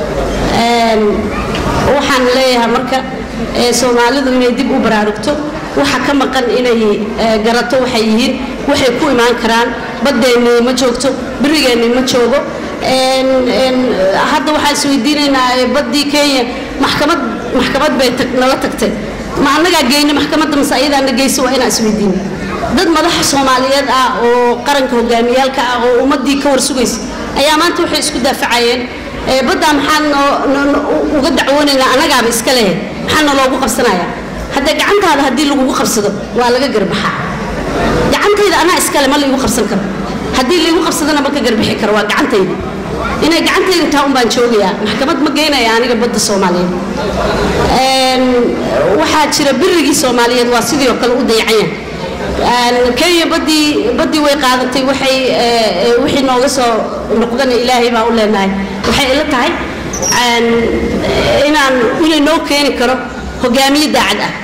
Een, waxaan leeyahay marka ee, soomaalidu inay dib u baraarugto waxa ka maqan inay ee, garato waxay yihiin waxay ku imaan karaan badeennii ma joogto berigeennii ma joogo Een, een, hadda waxaan isweydiinaynaa ee, baddii kenya maxkamad maxkamad bay tag- nala tagtay ma annagaa geyna maxkamadda mase ayadaana geyso waa inaan isweydiino dad madaxa soomaaliyeed ah oo qaranka hogaamiyaalka ah oo ummaddii ka warsugaysa ayaa maanta waxay isku daafacayeen ee, baddaa maxaan noo- noo- noo- uga dacwoonaynaa annagaaba iska lehe maxaa naloogu qabsanayaa haddee gacantaada haddii lagugu qabsado waa laga garbaxaa gacantayda anaa iskale ma laygu qabsan karo haddii laygu qabsadana ma ka garbixi karo waa gacantayda inay gacantayda taa un baan joogayaa maxkamad ma geynaya aniga badda soomaaliyeed Een, waxaa jira birigii soomaaliyeed waa sidii oo kale u dayacan yahay kenya badii badii way qaadatay waxay ee, ee, wixii nooga soo noqdana ilaahay baa u leenahay waxay ila tahay aan, inaan inay noo keeni karo hogaamiye daacad ah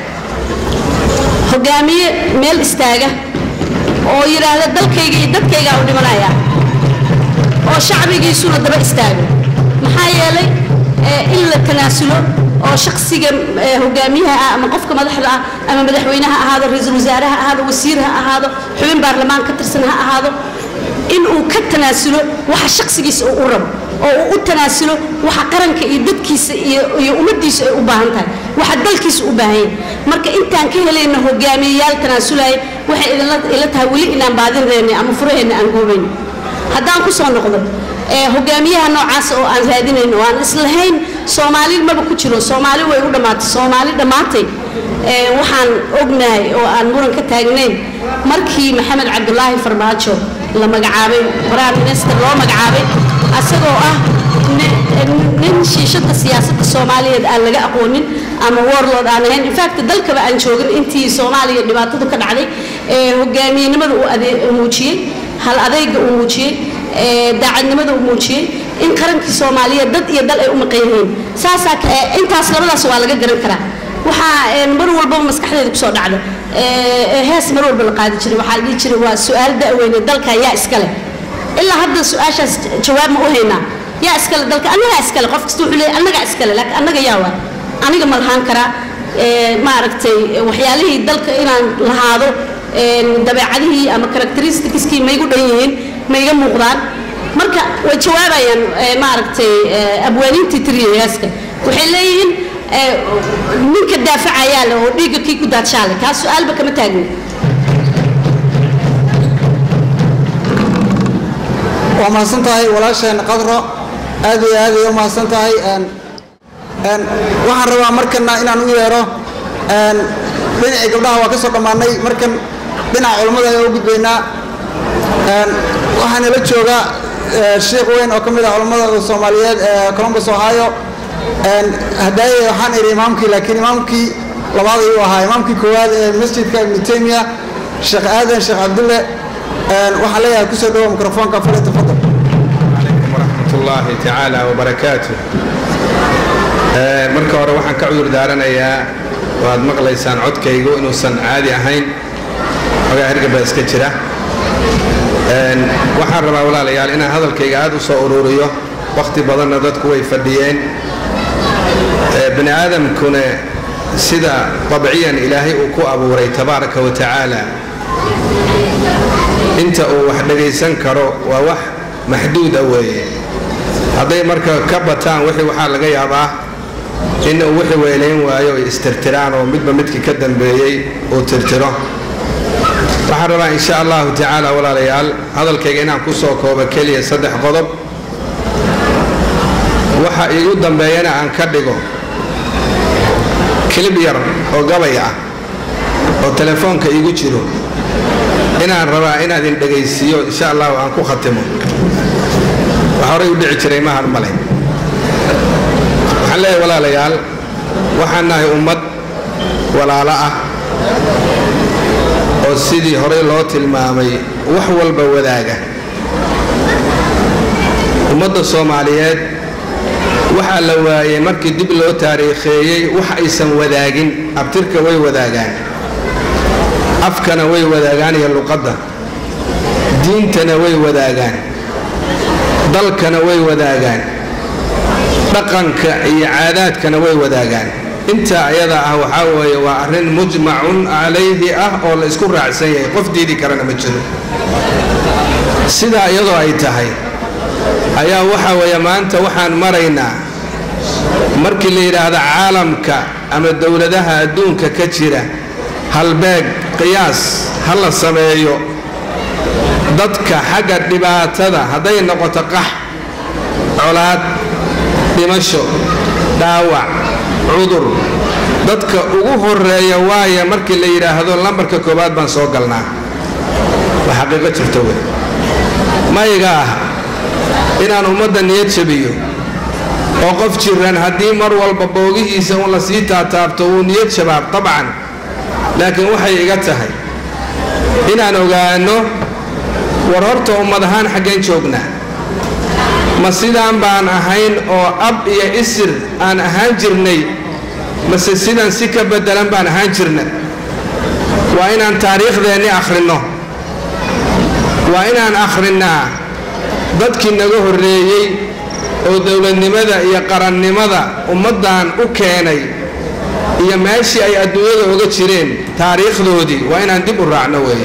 hogaamiye meel istaaga oo yidhaahda dalkayga iyo dadkaygaa u dhimanaya oo shacbigiisuna daba istaago maxaa yeelay ee, in la tanaasulo oo shaksiga ee, hogaamiyaha ah ama qofka madaxda ah ama madaxweynaha ha ahaado ra-iisul wasaare ha ahaado wasiir ha ahaado xubin baarlamaan ka tirsan ha ahaado in uu ka tanaasulo waxa shaksigiisa uu u rabo oo uu u tanaasulo waxa qaranka iyo dadkiisa iyo iyo ummaddiisa ay u baahan tahay waxa dalkiisa u baahan yahay marka intaan ka helayno hogaamiyeyaal tanaasulaya waxay idinla ila tahay weli inaan baadinayna ama furaheenna aan goobayno haddaan ku soo noqdo ee hogaamiyaha noocaas oo aan raadinayno oo aan islahayn soomaali maba ku jiro soomaali way u dhammaatay soomaali dhammaatay ee waxaan ognahay oo aan muran ka taagnayn markii maxamed cabdulaahi farmaajo la magacaabay prime minister loo magacaabay asagoo ah nin shiishada siyaasadda soomaaliyeed aan laga aqoonin ama warlord aan ahayn infact dalkaba aan joogin intii soomaaliya dhibaatadu ka dhacday hogaamiyenimada uu muujiyey hal adayga uu muujiyey daacadnimada uu muujiyey in qarankii soomaaliyeed dad iyo dal ay u maqan yihiin saasaa intaas labadaas waa laga garan karaa waxaa mar walbaba maskaxdeeda kusoo dhacda hees mar walba la qaadi jiray waxaa la dhihi jiray waa su-aal da'weyne dalka yaa iskale ilaa hadda su-aashaas jawaab ma u haynaa yaa iskale dalka annagaa iskale qof kasta wuxuu leeyahay annagaa iskale laakiin annaga yaa waa aniga ma lahaan karaa maaragtay waxyaalihii dalka inaan lahaado dabeecadihii ama characteristickskii maygu dhan yihiin mayga muuqdaan marka way jawaabayaan maaragtay abwaaniintii tiriya heeska waxay leeyihiin ninka daafacayaa le oo dhiigga kii ku daadshaale kaas su-aalba kama taagin waa mahadsan tahay walaasheen qadro aad iyo aad ay u mahadsan tahay waxaan rabaa markana inaan u yeero dhinacii gabdhaha waa ka soo dhammaanay markan dhinaca culammada ayaa u gudbaynaa waxaana la jooga sheikh weyn oo ka mid ah culammada soomaaliyeed ee columbus ohio hadaaye waxaan idhi imaamkii laakiin imaamkii labaad ayuu ahaa imaamkii koowaad ee masjidka ibnu taymiya sheekh aadan sheekh cabdulle waxaan leeyahay kusoo dhawo mikrofoonka fale tafadal ورحمة الله تعالى وبركاته marka hore waxaan ka cudur daaranayaa waad maqlaysaan codkaygu inuusan caadi ahayn xogaa hergaba iska jira waxaan rabaa walaalayaal inaan hadalkayga aad u soo ururiyo wakhti badanna dadku way fadhiyeen bani aadamkuna sida dabciyan ilaahay uu ku abuuray tabaaraka wa tacaala inta uu wax dhagaysan karo waa wax maxduuda weeye hadday marka ka bataan wixii waxaa laga yaabaa in uu wixii weelayn waayo ay istirtiraan oo midba midkii ka dambeeyey uu tirtiro waxaan rabaa insha allahu tacaala walaalayaal hadalkayga inaan ku soo koobo keliya saddex qodob waxa iigu dambeeyana aan ka dhigo kilib yar oo gabay ah oo telefoonka iigu jiro inaan rabaa inaad in dhegaysiiyo insha allahu aan ku khatimo wax horay u dhici jiray mahan male waxaan leeyahay walaalayaal waxaan nahay ummad walaalo ah oo sidii horey loo tilmaamay wax walba wadaaga ummadda soomaaliyeed waxaa la waayey markii dib loo taariikheeyey wax aysan wadaagin abtirka way wadaagaan afkana way wadaagaan iyo luqadda diintana way wadaagaan dalkana way wadaagaan dhaqanka iyo caadaadkana way wadaagaan intaa ayada ah waxaa weeye waa arrin mujmacun calayhi ah oo la isku raacsan yahay qof diidi karana ma jiro sidaa iyadoo ay tahay ayaa waxa weeye maanta waxaan maraynaa markii la yidhaahdo caalamka ama dowladaha adduunka ka jira halbeeg qiyaas ha la sameeyo dadka xagga dhibaatada hadday noqoto qax colaad dhimasho dhaawac cudur dadka ugu horeeya waaya markii la yidhaahdo lambarka koowaad baan soo galnaa waa xaqiiqo jirto wey mayga ah inaan ummadda niyad jabiyo oo qof jiran haddii mar walba boogihiisa un la sii taataabto wuu niyad shabaab dabcan laakiin waxay iga tahay inaan ogaano war horta ummad ahaan xaggeen joognaa ma sidaan baan ahayn oo ab iyo isir aan ahaan jirnay mase sidaan si ka beddelan baan ahaan jirna waa inaan taariikhdeenni akhrinno waa inaan akhrinnaa dadkii naga horreeyey oo dowladnimada iyo qarannimada ummaddan u keenay iyo meeshii ay adduunyada oga jireen taariikhdoodii waa inaan dib u raacno weeye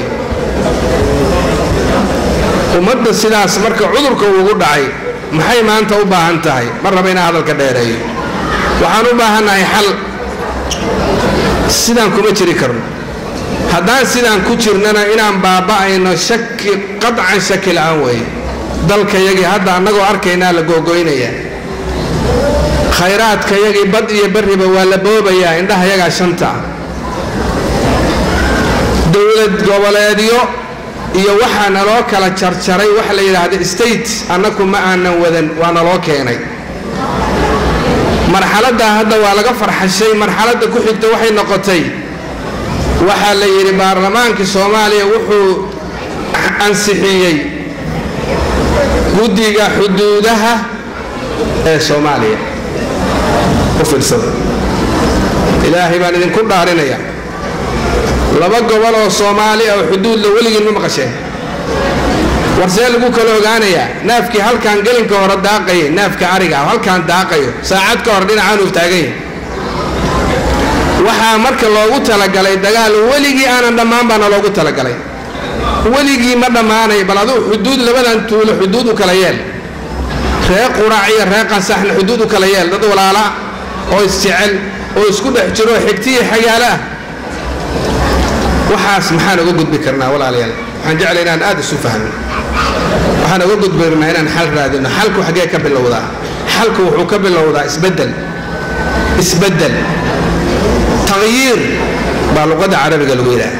ummadda sidaas marka cudurka ugu dhacay maxay maanta u baahan tahay ma raba inaan hadalka dheereeyo waxaan u baahannahay xal sidaan kuma jiri karno haddaan sidaan ku jirnana inaan baaba'ayno shaki qadcan shaki la'aan weeye dalkayagii hadda annagoo arkaynaa la googoynaya khayraadkayagii bad iyo barriba waa la boobayaa indhahayagaa shanta ah dowlad goboleedyo iyo waxaa naloo kala jarjaray waxa la yidhaahda state annaku ma aanan wadan waa naloo keenay marxaladda hadda waa laga farxashay marxaladda ku xigta waxay noqotay waxaa la yidhi baarlamaankii soomaaliya wuxuu ansixiyey guddiga xuduudaha ee soomaaliya u fiirsada ilaahay baan idinku dhaarinaya laba gobol oo soomaali oo xuduudla weligiin ma maqasheen warsee lagu kala ogaanayaa naafkii halkaan gelinka hore daaqayay naafka ariga oo halkaan daaqayo saacad ka hor dhinacaan uu taagan yahay waxaa marka loogu talagalay dagaal weligii aanan dhammaan baana loogu talagalay weligii ma dhammaanay bal aduu xuduud labadan tuulo xuduud u kala yeel ree qurac iyo ree qansaxna xuduud u kala yeel dad walaala oo isjecel oo isku dhex jiro xigtiya xagaalo ah waxaas maxaan uga gudbi karnaa walaalayaal waxaan jeclay inaan aad isu fahno waxaan uga gudbi karnaa inaan xal raadino xalku xaggee ka bilowdaa xalku wuxuu ka bilowdaa isbeddel isbeddel taqyiir baa luqadda carabiga lagu yidhaha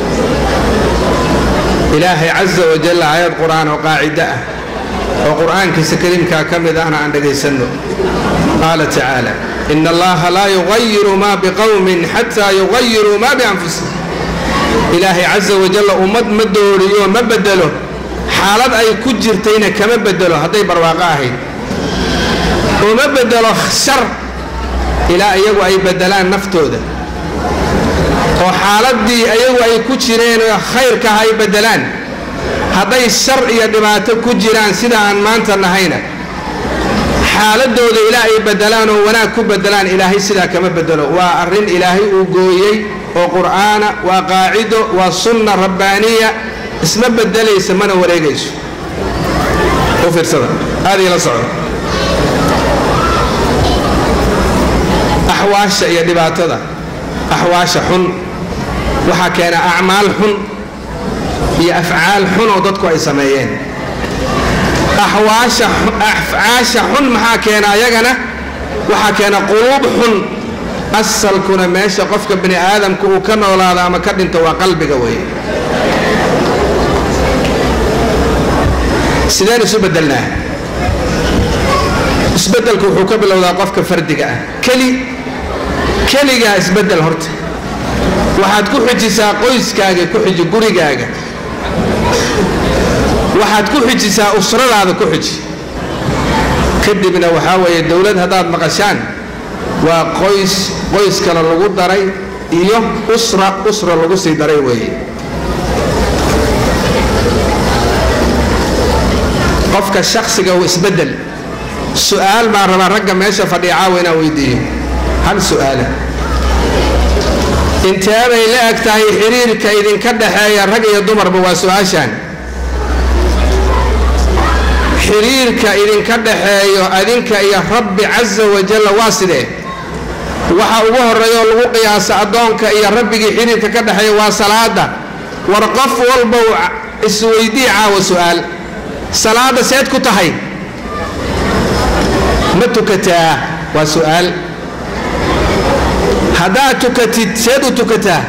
ilaahay caza wajalla aayad qur'aan oo qaacido ah oo qur'aankiisa kariimkaa ka mid ahna aan dhagaysanno qaala tacaala ina allaha laa yugayiru ma biqowmin xataa yugayiruu ma bianfusihim ilaahay caza wajalla ummad ma dooriyo ma bedelo xaalad ay ku jirtayna kama bedelo hadday barwaaqo ahayd oo ma bedelo shar ilaa iyagu ay bedelaan naftooda oo xaaladdii ayagu ay ku jireen khayrkaah ay bedelaan hadday shar iyo dhibaato ku jiraan sida aan maanta nahayna xaaladooda ilaa ay bedelaan oo wanaag ku bedelaan ilaahay sidaa kama bedelo waa arrin ilaahay uu gooyey oo qur'aana waa qaacido waa sunna rabbaaniya isma bedelaysa mana wareegayso u fiirsada aad ila socdo axwaasha iyo dhibaatada axwaasha xun waxaa keena acmaal xun iyo afcaal xun oo dadku ay sameeyeen axwaasha afcaasha xun maxaa keena ayagana waxaa keena quluub xun asalkuna meesha qofka bini aadamka uu ka noolaado ama ka dhinto waa qalbiga weeye sideen isu bedelnaa isbedelku wuxuu ka bilowdaa qofka fardiga ah keli keligaa isbedel horta waxaad ku xijisaa qoyskaaga ku xiji gurigaaga waxaad ku xijisaa usradaada ku xiji kadibna waxaa weeye dowlad haddaad maqashaan waa qoys qoys kale lagu daray iyo usra usra lagu sii daray weeye qofka shaksiga uu isbedel su-aal baan rabaa ragga meesha fadhiya caawa inaan weydiiyo hal su-aala intee bay la eg tahay xiriirka idinka dhaxeeya rag iyo dumarba waa su-aashaan xiriirka idinka dhaxeeyo adinka iyo rabbi casa wajalla waa sidee waxa ugu horreeyaoo lagu qiyaasa addoonka iyo rabbigii xiriirka ka dhexeeya waa salaada war qof walba isweydii caawa su-aal salaada seed ku tahay ma tukataa waa su-aal haddaad tukatid seed u tukataa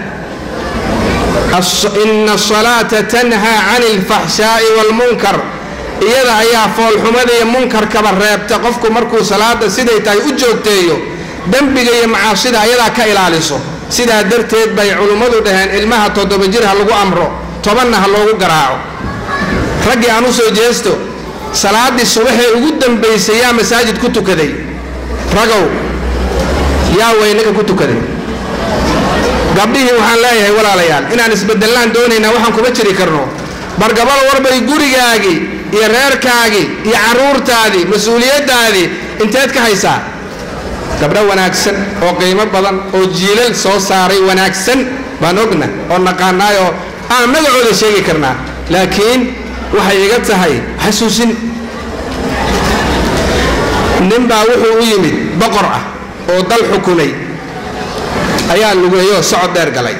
ina asalaata tanhaa cani alfaxshaa'i waalmunkar iyada ayaa foolxumada iyo munkarkaba reebta qofku markuu salaada siday tahay u joogteeyo dembiga iyo macaasida ayadaa ka ilaaliso sidaa darteed bay culummadu dhaheen ilmaha toddoba jir ha lagu amro tobanna ha loogu garaaco raggii aan u soo jeesto salaaddii subaxee ugu dambaysay yaa masaajid ku tukaday ragow yaa weynaga ku tukaday gabdhihii waxaan leeyahay walaalayaal inaan isbedellaan doonaynaa waxaan kuma jiri karno bargabal warbay gurigaagii iyo reerkaagii iyo carruurtaadii mas-uuliyaddaadii inteed ka haysaa gabdho wanaagsan oo qiimo badan oo jiilal soo saaray wanaagsan baan ogna oo naqaanaay oo aan magacooda sheegi karnaa laakiin waxay iga tahay xasuusin ninbaa wuxuu u yimid boqor ah oo dal xukumay ayaa lugeeyoo socod dheer galay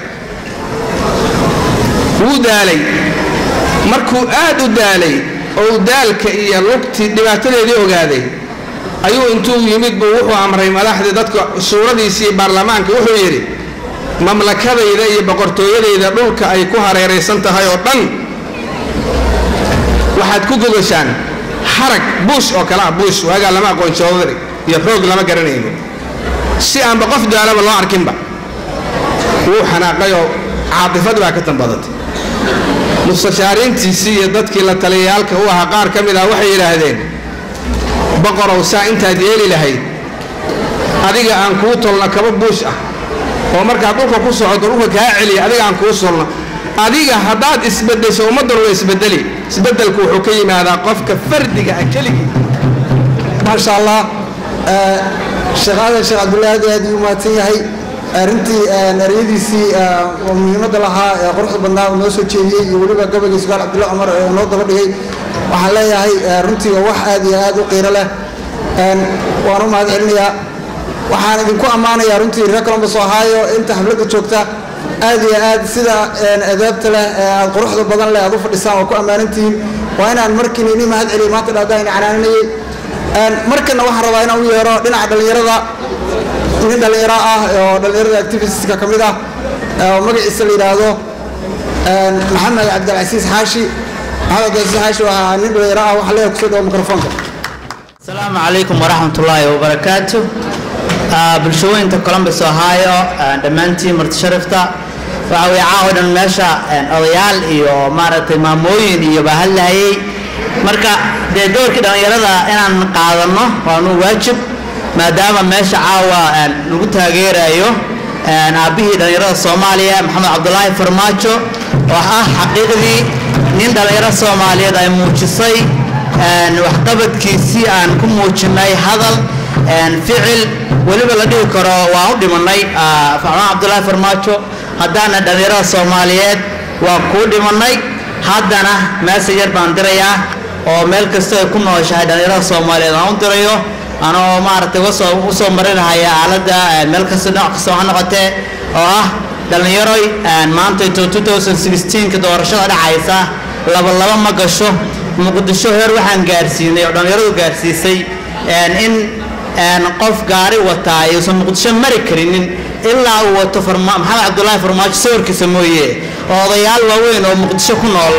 wuu daalay markuu aad u daalay oo daalka iyo lugtii dhibaatadeedii ogaaday ayuu intuu yimid buu wuxuu amray madaxdii dadka suuradiisii baarlamaanka wuxuu yidhi mamlakadayda iyo boqortooyadayda dhulka ay ku hareeraysan tahay oo dhan waxaad ku gogashaan harag buush oo kale ah buush waagaa lama aqoon joodari iyo roog lama garanayno si aanba qof daalaba loo arkinba wuu xanaaqayoo caatifad baa ka tambadatay mustashaariintiisii iyo dadkii la taliyayaalka u ahaa qaar ka mid ah waxay yidhaahdeen boqorow saa intaad yeeli lahayd adiga aan kuu tolno kaba buush ah oo markaad dhulka ku socoto dhulka kaa celiya adiga aan kuu solno adiga haddaad isbedesho ummaddan waa isbedeli isbedelku wuxuu ka yimaadaa qofka fardiga ah keligii maasha allah sheekh aadan sheekh cabdullaahi aad iyo aad uu mahadsan yahay arrintii eryadiisii oo muhiimadda lahaa ee quruxda badnaa uu noo soo jeediyey iyo weliba gabayga sugaal cabdulla cumar ee noo daba dhigay waxaan leeyahay runtii waa wax aad iyo aad u qiiro leh waan u mahad celinayaa waxaan idinku ammaanayaa runtii reer columbus ohio inta xafladda joogta aad iyo aad sida adaabta leh ee aad quruxda badan leh aad u fadhisaan waa ku ammaanintihiin waa inaan markiina ini mahad celiyo maanta dhaadaa ina canaaninayay markana waxaan rabaa inaan u yeero dhinaca dhallinyarada nin dhallinyaro ah oo dhallinyarada activistka ka mid ah oo magaciisa la yidhaahdo maxamed cabdilcasiis xaashi maxamed cabdilcasiis xaashi waa nin dhallinyaro ah waxaa leeyahay kusoo dhawo mikrofoonka asalaamu calaykum waraxmatullaahi wabarakaatu bulshooyinka columbus ohio dhammaantiin marti sharifta waxa weye caawa dhan meesha odayaal iyo maaragtay maamooyin iyo baa hadlahayay marka dee doorkii dhallinyarada inaan qaadanno waanu waajib maadaama meesha caawa lagu taageerayo aabbihii dhallinyarada soomaaliya maxamed cabdulaahi farmaajo oo ah xaqiiqdii nin dhallinyaro soomaaliyeed ay muujisay waxqabadkiisii aan ku muujinay hadal ficil weliba la dhihi karo waan u dhimanay maxamed cabdulaahi farmaajo haddaana dhallinyarada soomaaliyeed waa kuu dhimanay haddana meesa yar baan dirayaa oo meel kasta ay ku nooshahay dhallinyarada soomaaliyeed aan u dirayo anoo maaragtay usoo usoo marinahaya aaladda meel kasta dhinac kasta ha noqotee oo ah dhallinyaroy maanta into 2016ka doorashada dhacaysa laba laba ma gasho muqdisho heer waxaan gaarsiinay oo dhallinyaradu gaarsiisay in qof gaari wataa ayuusan muqdisho mari karinin ilaa uu wato maxamed cabdulaahi farmaajo sawirkiisa mooye oo odayaal waaweyn oo muqdisho ku nool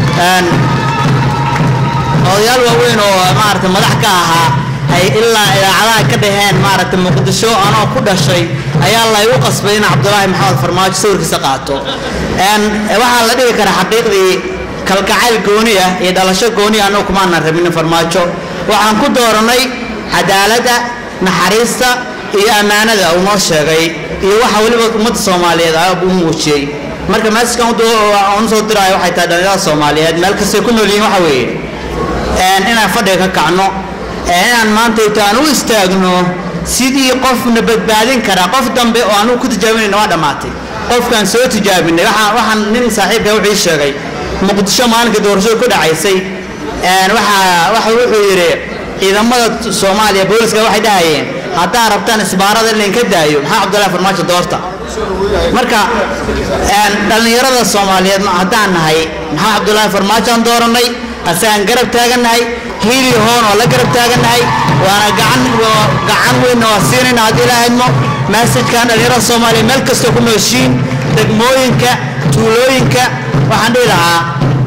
odayaal waaweyn oo maaragtay madax ka ahaa ay ilaa idaacadaha ka dhaheen maaragtay muqdisho anoo ku dhashay ayaa laygu qasbay in cabdulaahi maxamed farmaajo sawirkiisa qaato waxaa la dhihi karaa xaqiiqdii kalgacayl gooni ah iyo dhalasho gooni ah annagu kumaanan rabinin farmaajo waxaan ku dooranay cadaaladda naxariista iyo ammaanada uu noo sheegay iyo waxa weliba ummadda soomaaliyeed u muujiyey marka meeskan u soo diraayo waxay tahay dhallinyarada soomaaliyeed meel kastay ku nool yihiin waxa weeye inaan fadhiga ka kacno inaan maanta ito aan u istaagno sidii qofna badbaadin karaa qof dambe oo anugu ku tijaabinayna waa dhammaatay qofkaan soo tijaabinay waxaan waxaan nin saaxiibka wuxuu ii sheegay muqdisho maalinka doorashada ku dhacaysay waxa waxa wuxuu yidhi ciidamada soomaaliya booliska waxay dhahayeen haddaa rabtaan isbaarada in laynka daayo maxaa cabdullahi farmaajo doorta marka dhallinyarada soomaaliyeed haddaan nahay maxaa cabdullaahi farmaajo aan dooranay asagaan garab taagannahay hiili hoon oo la garab taagannahay waana gacan gacan weynna waa siinayna haddii ilaahaymo maasajkan dhallinyarada soomaaliya meel kastoo ku nooshiin degmooyinka tuulooyinka waxaan dhihi lahaa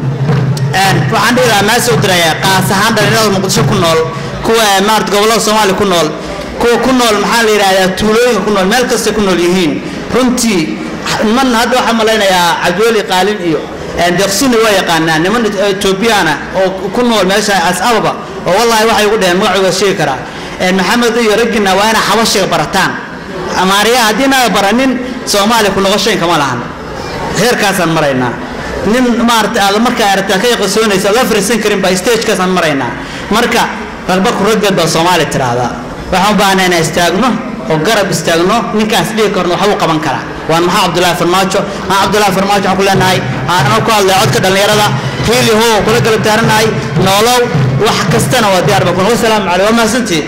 waxaan dhihi lahaa maasoo diraya qaas ahaan dhallinyarada muqdisho ku nool kuwa maarata gobollada soomaaliya ku nool kuwa ku nool maxaa la yidhahdaa tuulooyinka ku nool meel kastay ku nool yihiin runtii niman hadda waxaan malaynayaa cabdiweli qaalin iyo deeqsina waa yaqaanaa niman etoobiyana oo ku nool meesha asababa oo wallahi waxay ugu dheheen magacooda sheegi karaa maxamed iyo raggina waa inaa xabashiga barataan amaariya haddii naga baranin soomaaliya ku noqoshayn kama lahan heerkaasaan maraynaa nin maarata aad markaa aragtaa ka yaqasoonaysa la fariisan karin baa stagekaasaan maraynaa marka ragba ku raggeed baa soomaaliya tidhaahdaa waxaan u baahnaa inaan istaagno oo garab istaagno ninkaas dhihi karno waxbuu qaban karaa waan maxaa cabdullaahi farmaajo maxaa cabdullaahi farmaajo waxaan ku leenahay aanan ku hadlay codka dhallinyarada hiili hoo kula garab taaranahay noolow wax kastana waa diyaar baa kun wasalaamu caleyh waa mahadsantihiin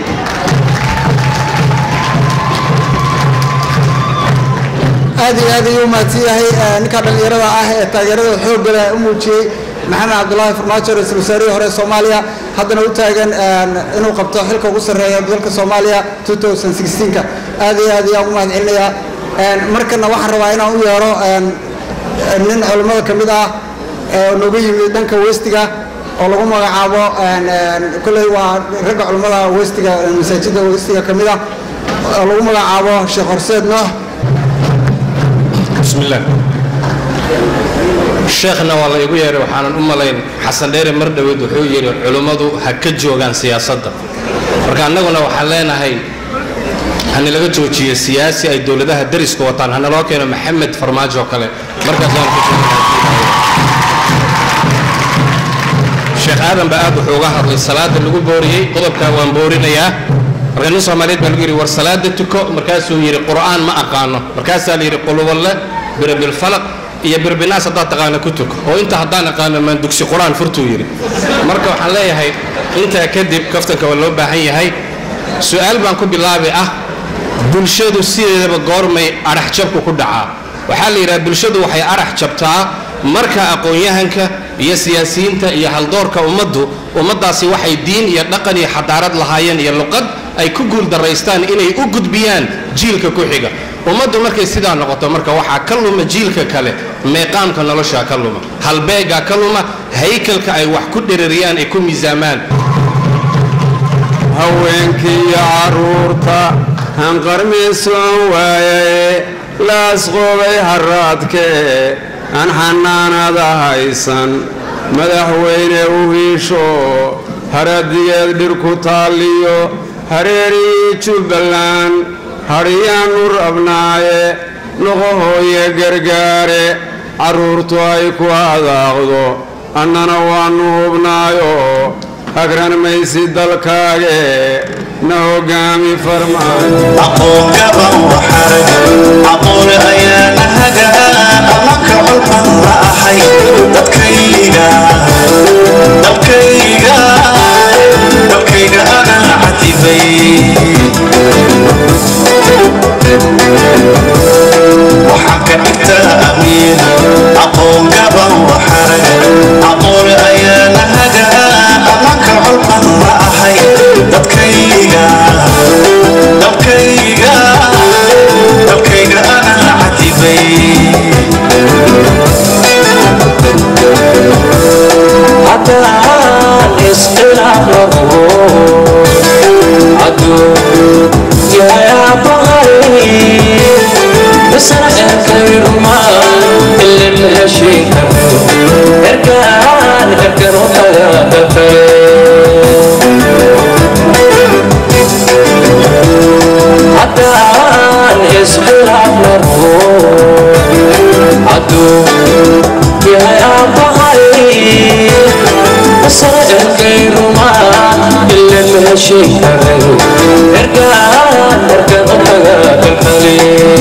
aad iyo aad ayuu mahadsan yahay ninka dhallinyarada ah ee taageerada xoogga leh u muujiyey maxamed cabdulaahi farmaajo ra-iisul wasaarihii hore soomaaliya haddana u taagan inuu qabto xilka ugu sarreeya dalka soomaaliya 2016ka aad iyo aad ayaan ugu mahad celinayaa markana waxaan rabaa inaan u yeero nin culimmada ka mid ah oo nooga yimid dhanka westiga oo lagu magacaabo kolley waa ragga culimmada westiga masaajidda westiga ka mid ah lagu magacaabo sheekh horseed noox بسم الله sheekhna waa la igu yeehay waxaanan u malayn xasan dheere mar dhoweed wuxuu yidhi culummadu ha ka joogaan siyaasadda marka annaguna waxaan leenahay hanilaga joojiyo siyaasi ay dowladaha dariska wataan hanaloo keeno maxamed farmaajo oo kale markaasaan ku sheekh aadan baa aad wuxuu uga hadlay salaada lagu booriyey qodobkaa waan boorinayaa marka nin soomaaliyeed baa lagu yidhi war salaada tuko markaasuu yidhi qur'aan ma aqaano markaasaa la yidhi quluballe birabilfalaq iyo birbinaas haddaad taqaana ku tuko oo inta haddaan aqaano maan dugsi qur-aan furtuu yidhi marka waxaan leeyahay intaa kadib kaftanka waa loo baahan yahay su-aal baan ku bilaabi ah bulshadu sideedaba goormay adhax jabku ku dhacaa waxaa la yidhaha bulshadu waxay adhax jabtaa marka aqoon-yahanka iyo siyaasiyiinta iyo haldoorka ummaddu ummaddaasi waxay diin iyo dhaqan iyo xadaarad lahaayeen iyo luqad ay ku guuldaraystaan inay u gudbiyaan jiilka ku xiga ummaddu markay sidaa noqoto marka waxaa ka luma jiilka kale meeqaamka noloshaa ka luma halbeegaa ka luma haykalka ay wax ku dherariyaan ay ku miisaamaan haweenkiiyo carruurta hanqarmiisoon waayaye laasqoobay haraadkee aan xanaanada haysan madaxweyne u hiisho haradigeed dhir ku taalliyo hareerihii jubbaland hadhiyaan nur abnaaye noqohooye gargaare carruurtu ay ku hadaaqdo annana waannu hubnaayo agran maysi dalkaage na hogaami farmaajoaqoole ayaa nahaga amanka colban la ahay dadkayga dalkayga dalkayga agan cadibay waxaan ka dhigtaa amiin aqoon gaban waxarag aqoole ayaa nahaga amanka colban la ahay dadkayga dalkayga dalkayga agan cadibay haddaan isqilaabo aduu yayaa baqay misana erkayruma ilin heshiika erkaan erkan u taga dalkale haddaan isqilaabo aduu yayaa baqay misana erkayruma ilin heshiika erkaan erkan u taga dalkale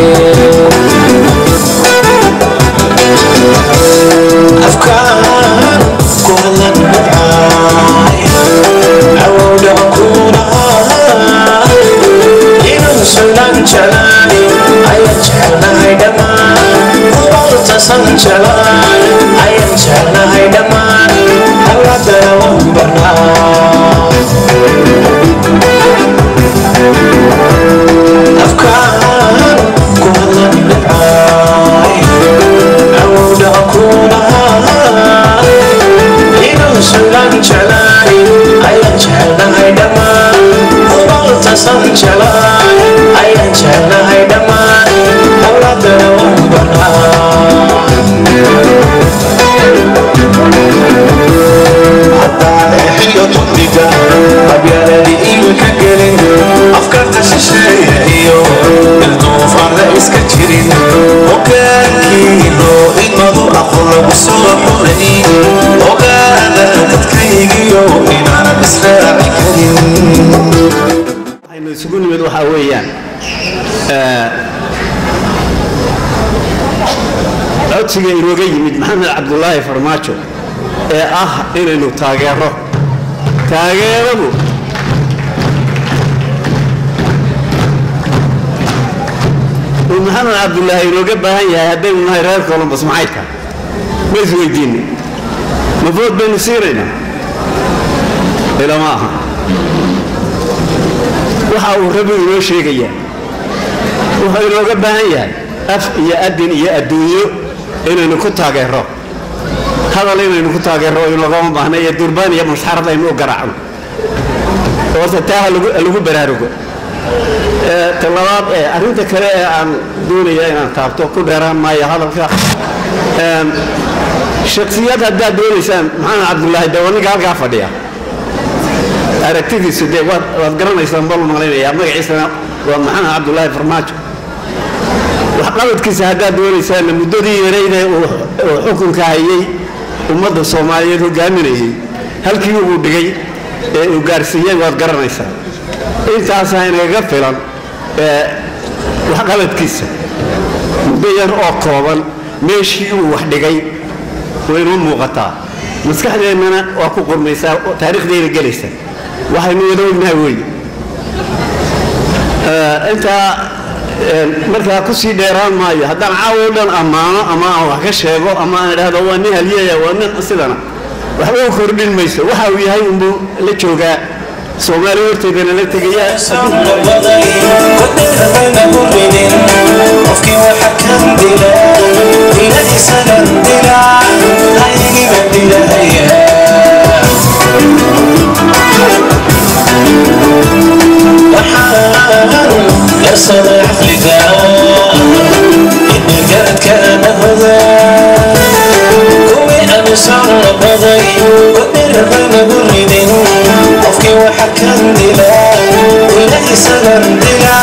afkaan ku hadlan dhibcaay awowdha kuulahay inuu sulan jalaay ayaan jecelnahay dhammaan kubaltasan jalaay ayaan jecelnahay dhammaan hawladana waan barnaa afkaan ku hadlan dhibcaay awowdha kuulahay inuu sulan jalaay ayaan jecelnahay dhammaan kubaltasan jalaay ayaan jecelnahay dhammaan hawladana waan barnaa haddaan exiyo dugdiga qabyaaladii iilka gelin afkarta shisheeya iyo ilduufaanla iska jirin hogaankii loo imadu aqoon lagu soo xulay ogaada dadkaygiyo inaanan israaci karin waxaynu isugu nimid waxaa weeyaan codsiga inooga yimid maxamed cabdulaahi farmaajo ee ah inaynu taageero taageeradu uu maxamed cabdulaahi inooga baahan yahay haddaynu nahay reer colombos maxay tahay ma isweydiinay ma food baynu siinaynaa ilama aha waxa uu rabi inoo sheegayaa wuxuu inooga baahan yahay af iyo adin iyo adduunyo inaynu ku taageero hadal inaynu ku taageero inagama baahna iyo durbaan iyo masxarad aynu u garaacno horta taa ha lagu baraarugo talabaad ee arrinta kale ee aan doonaya inaan taabto ku dheeraan maayo hadalka shaksiyad haddaad doonaysaan maxamed cabdulaahi de waa ninka halkaa fadhiya aragtidiisu dee waad waad garanaysaan bal malaynayaa magaciisana waa maxamed cabdulaahi farmaajo waxqabadkiisa haddaad doonaysaanna muddadii yarayde uu xukunka hayay ummadda soomaaliyeed hogaaminayay halkii uu dhigay ee uu gaarsiiyey waad garanaysaa intaasaa inagaga filan waxqabadkiisa muddo yar oo kooban meeshii uu wax dhigay waynuu muuqataa maskaxdeennana waa ku qurmaysaa taariikhdayna gelaysa waxaynu wada ognahay wey intaa markaa ku sii dheeraan maayo haddaan caawo dhan ammaano ama aan wax ka sheego ama aan idhaahdo waa nin halyeya waa nin sidana waxba u kordhin mayso waxa uu yahay unbuu la joogaa soomaaliya horteedana la tegayaa qofkii waxa kan dila ila isagan dila aygiba dilahaya waxaan yarsada caqliga inagadka anahoda kuwii amisan labaday wadirabanagu ridin qofkii waxa kan dila ila isagan dila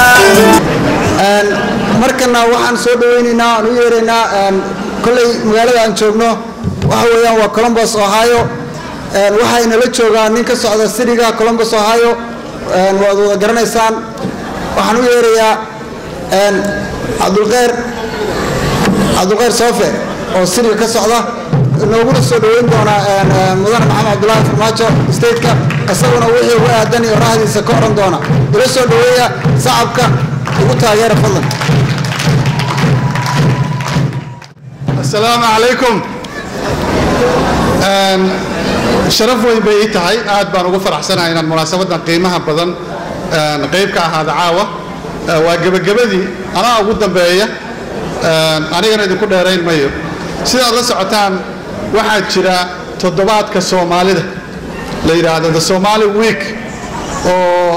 markana waxaan soo dhawaynaynaa aan u yeeraynaa kolley magaalada aan joogno waxa weeyaan waa columbus ohio waxayna la joogaan nin ka socda siriga columbus ohio waad wada garanaysaan waxaan u yeerayaa cabdulqeyr cabdulqeyr soofe oo siriga ka socda nooguna soo dhaweyn doonaa mudane maxamed cabdulaahi farmaajo stateka isaguna wixii uga aadan iyo rahdiisa ka oran doona ila soo dhaweeya sacabka ugu taageera fadlan asalaamu calaykum sharaf weyn bay ii tahay aad baan ugu faraxsanahay inaan munaasabadan qiimaha badan qayb ka ahaada caawa waa gebagabadii anaa ugu dambeeya anigana idinku dheerayn mayo sidaad la socotaan waxaa jira toddobaadka soomaalida la yidhaahdo the somali week oo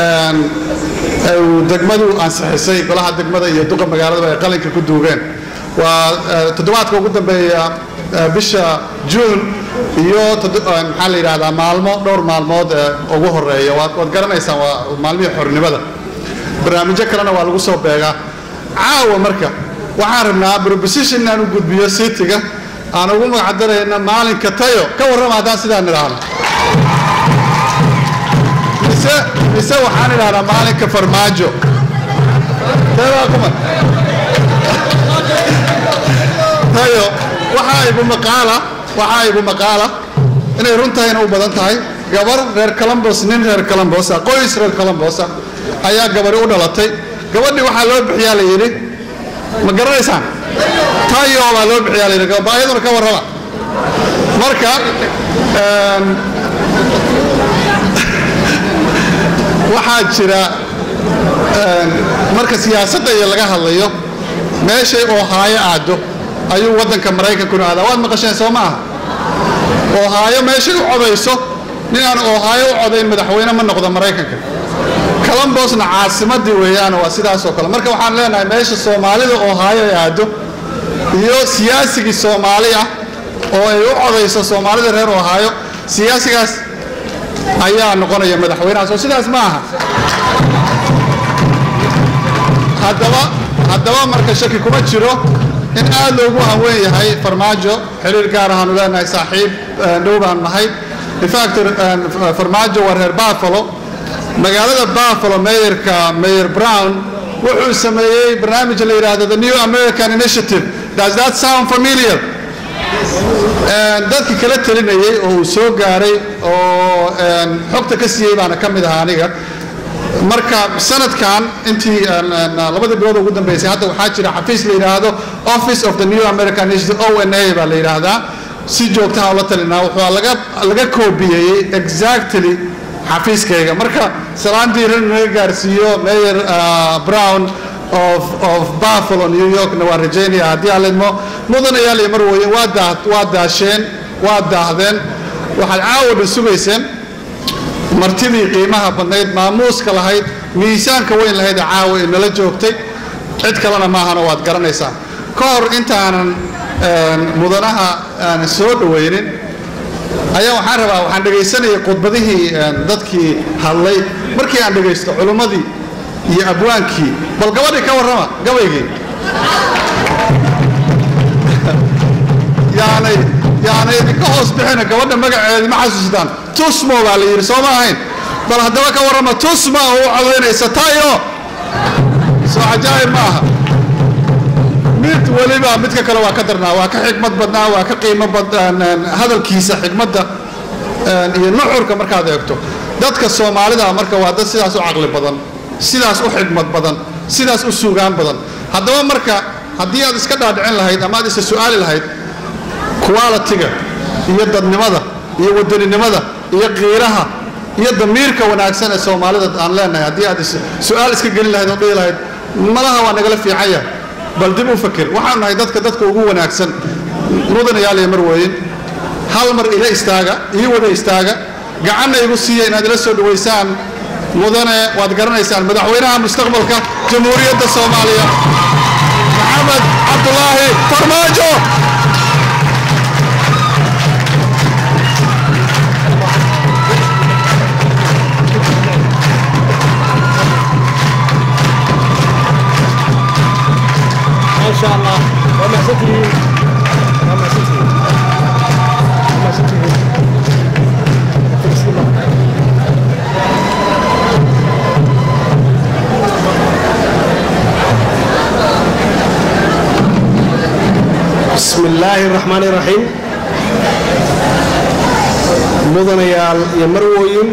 uu degmadu ansixisay golaha degmada iyo duqa magaaladaba ay qalinka ku duugeen waa toddobaadka ugu dambeeya bisha juun iyo maxaa la yidhahdaa maalmo dhowr maalmood ee ugu horeeya waad waad garanaysaan waa maalmihii xornimada barnaamijyo kalena waa lagu soo beegaa caawa marka waxaan rabnaa proposition inaan u gudbiyo citiga aan ugu magacdarayna maalinka tayo ka warrama haddaan sidaan idhaahno mise mise waxaan idhahdaa maalinka farmaajo teebaa kuma tayo waxaa igu maqaala waxaa igu maqaala inay runtahayna u badan tahay gabar reer columbus nin reer columbus ah qoys reer columbus ah ayaa gabari u dhalatay gabadhii waxaa loo bixiyaa la yidhi ma garanaysaan tayo baa loo bixiyaa la yidhi ayaduna ka warrama marka waxaa jira marka siyaasadda iyo laga hadlayo meeshay ohaayo aado ayuu waddanka maraykankuna aadaa waad maqasheen soo ma aha ohaayo meeshay u codayso nin aan ohaayo u codayn madaxweyne ma noqdo maraykanka columbusna caasimadii weeyaan waa sidaasoo kale marka waxaan leenahay meesha soomaalida ohaayo ay aado iyo siyaasigii soomaali ah oo ay u codayso soomaalida reer ohaayo siyaasigaas ayaa noqonaya madaxweynahaas oo sidaas ma aha haddaba haddaba marka shaki kuma jiro in aad loogu hanweyn yahay farmaajo xiriir gaar ahaanu leenahay saaxiib dhow baan nahay infact farmaajo waa reer buffalo magaalada buffalo mayorka mayor brown wuxuu sameeyey barnaamij la yidhaahdo the new american initiative does that sound familiar dadkii kala talinayay oo uu soo gaaray oo xogta ka siiyey baana ka mid ahaa aniga marka sanadkan intii labadii bilood ugu dambeysay hadda waxaa jira xafiis la yidhaahdo office of the new american initiative o n a baa la yidhaahdaa si joogtaha ula talinaa wuxuu laga laga koobiyeeyey exactly xafiiskayga marka salaantii rin naga gaarsiiyo mayor brown of of buffalo new yorkna waa rajaynaya haddii aan lidmo mudanayaal iyo marweye waa daa waa daasheen waa daahdeen waxaad caawa dhan sugayseen martidii qiimaha badnayd maamuuska lahayd miisaanka weyn lahayd ee caawa ee nala joogtay cid kalena maahana waad garanaysaa ka hor intaanan mudanaha aan soo dhowaynin ayaa waxaan rabaa waxaan dhegaysanayay khudbadihii dadkii hadlay markii aan dhegaysto culimmadii iyo abwaankii bal gabadhii ka warrama gabaygii yaanay yaanay idinka hoos bixina gabadha magaceedi ma xasuustaan tusmo baa la yidhi soo ma ahayn bal haddaba ka warrama tusma oo u codaynaysa tayo soo cajaa'ib ma aha mid weliba midka kale waa ka darnaa waa ka xikmad badnaa waa ka qiimo badnaan hadalkiisa xikmadda iyo nuxurka markaad eegto dadka soomaalida marka waa dad sidaas u caqli badan sidaas u xikmad badan sidaas u suugaan badan haddaba marka haddii aad iska dhaadhicin lahayd ama aad isa su'aali lahayd qualitiga iyo dadnimada iyo wadaninimada iyo qiiraha iyo damiirka wanaagsan ee soomaalida aan leenahay haddii aad su-aal iska gelin lahayd oo dhihi lahayd malaha waa nagala fiican yahay bal dib u fakir waxaan nahay dadka dadka ugu wanaagsan mudanayaal iyo marweyn hal mar ila istaaga ii wada istaaga gacanna igu siiya inaad ila soo dhawaysaan mudane waad garanaysaan madaxweynaha mustaqbalka jamhuuriyadda soomaaliya maxamed cabdulaahi farmaajo ما شاء الله وما ستري وما ستري وما ستري بسم الله الرحمن الرحيم mudanayaal iyo marwooyin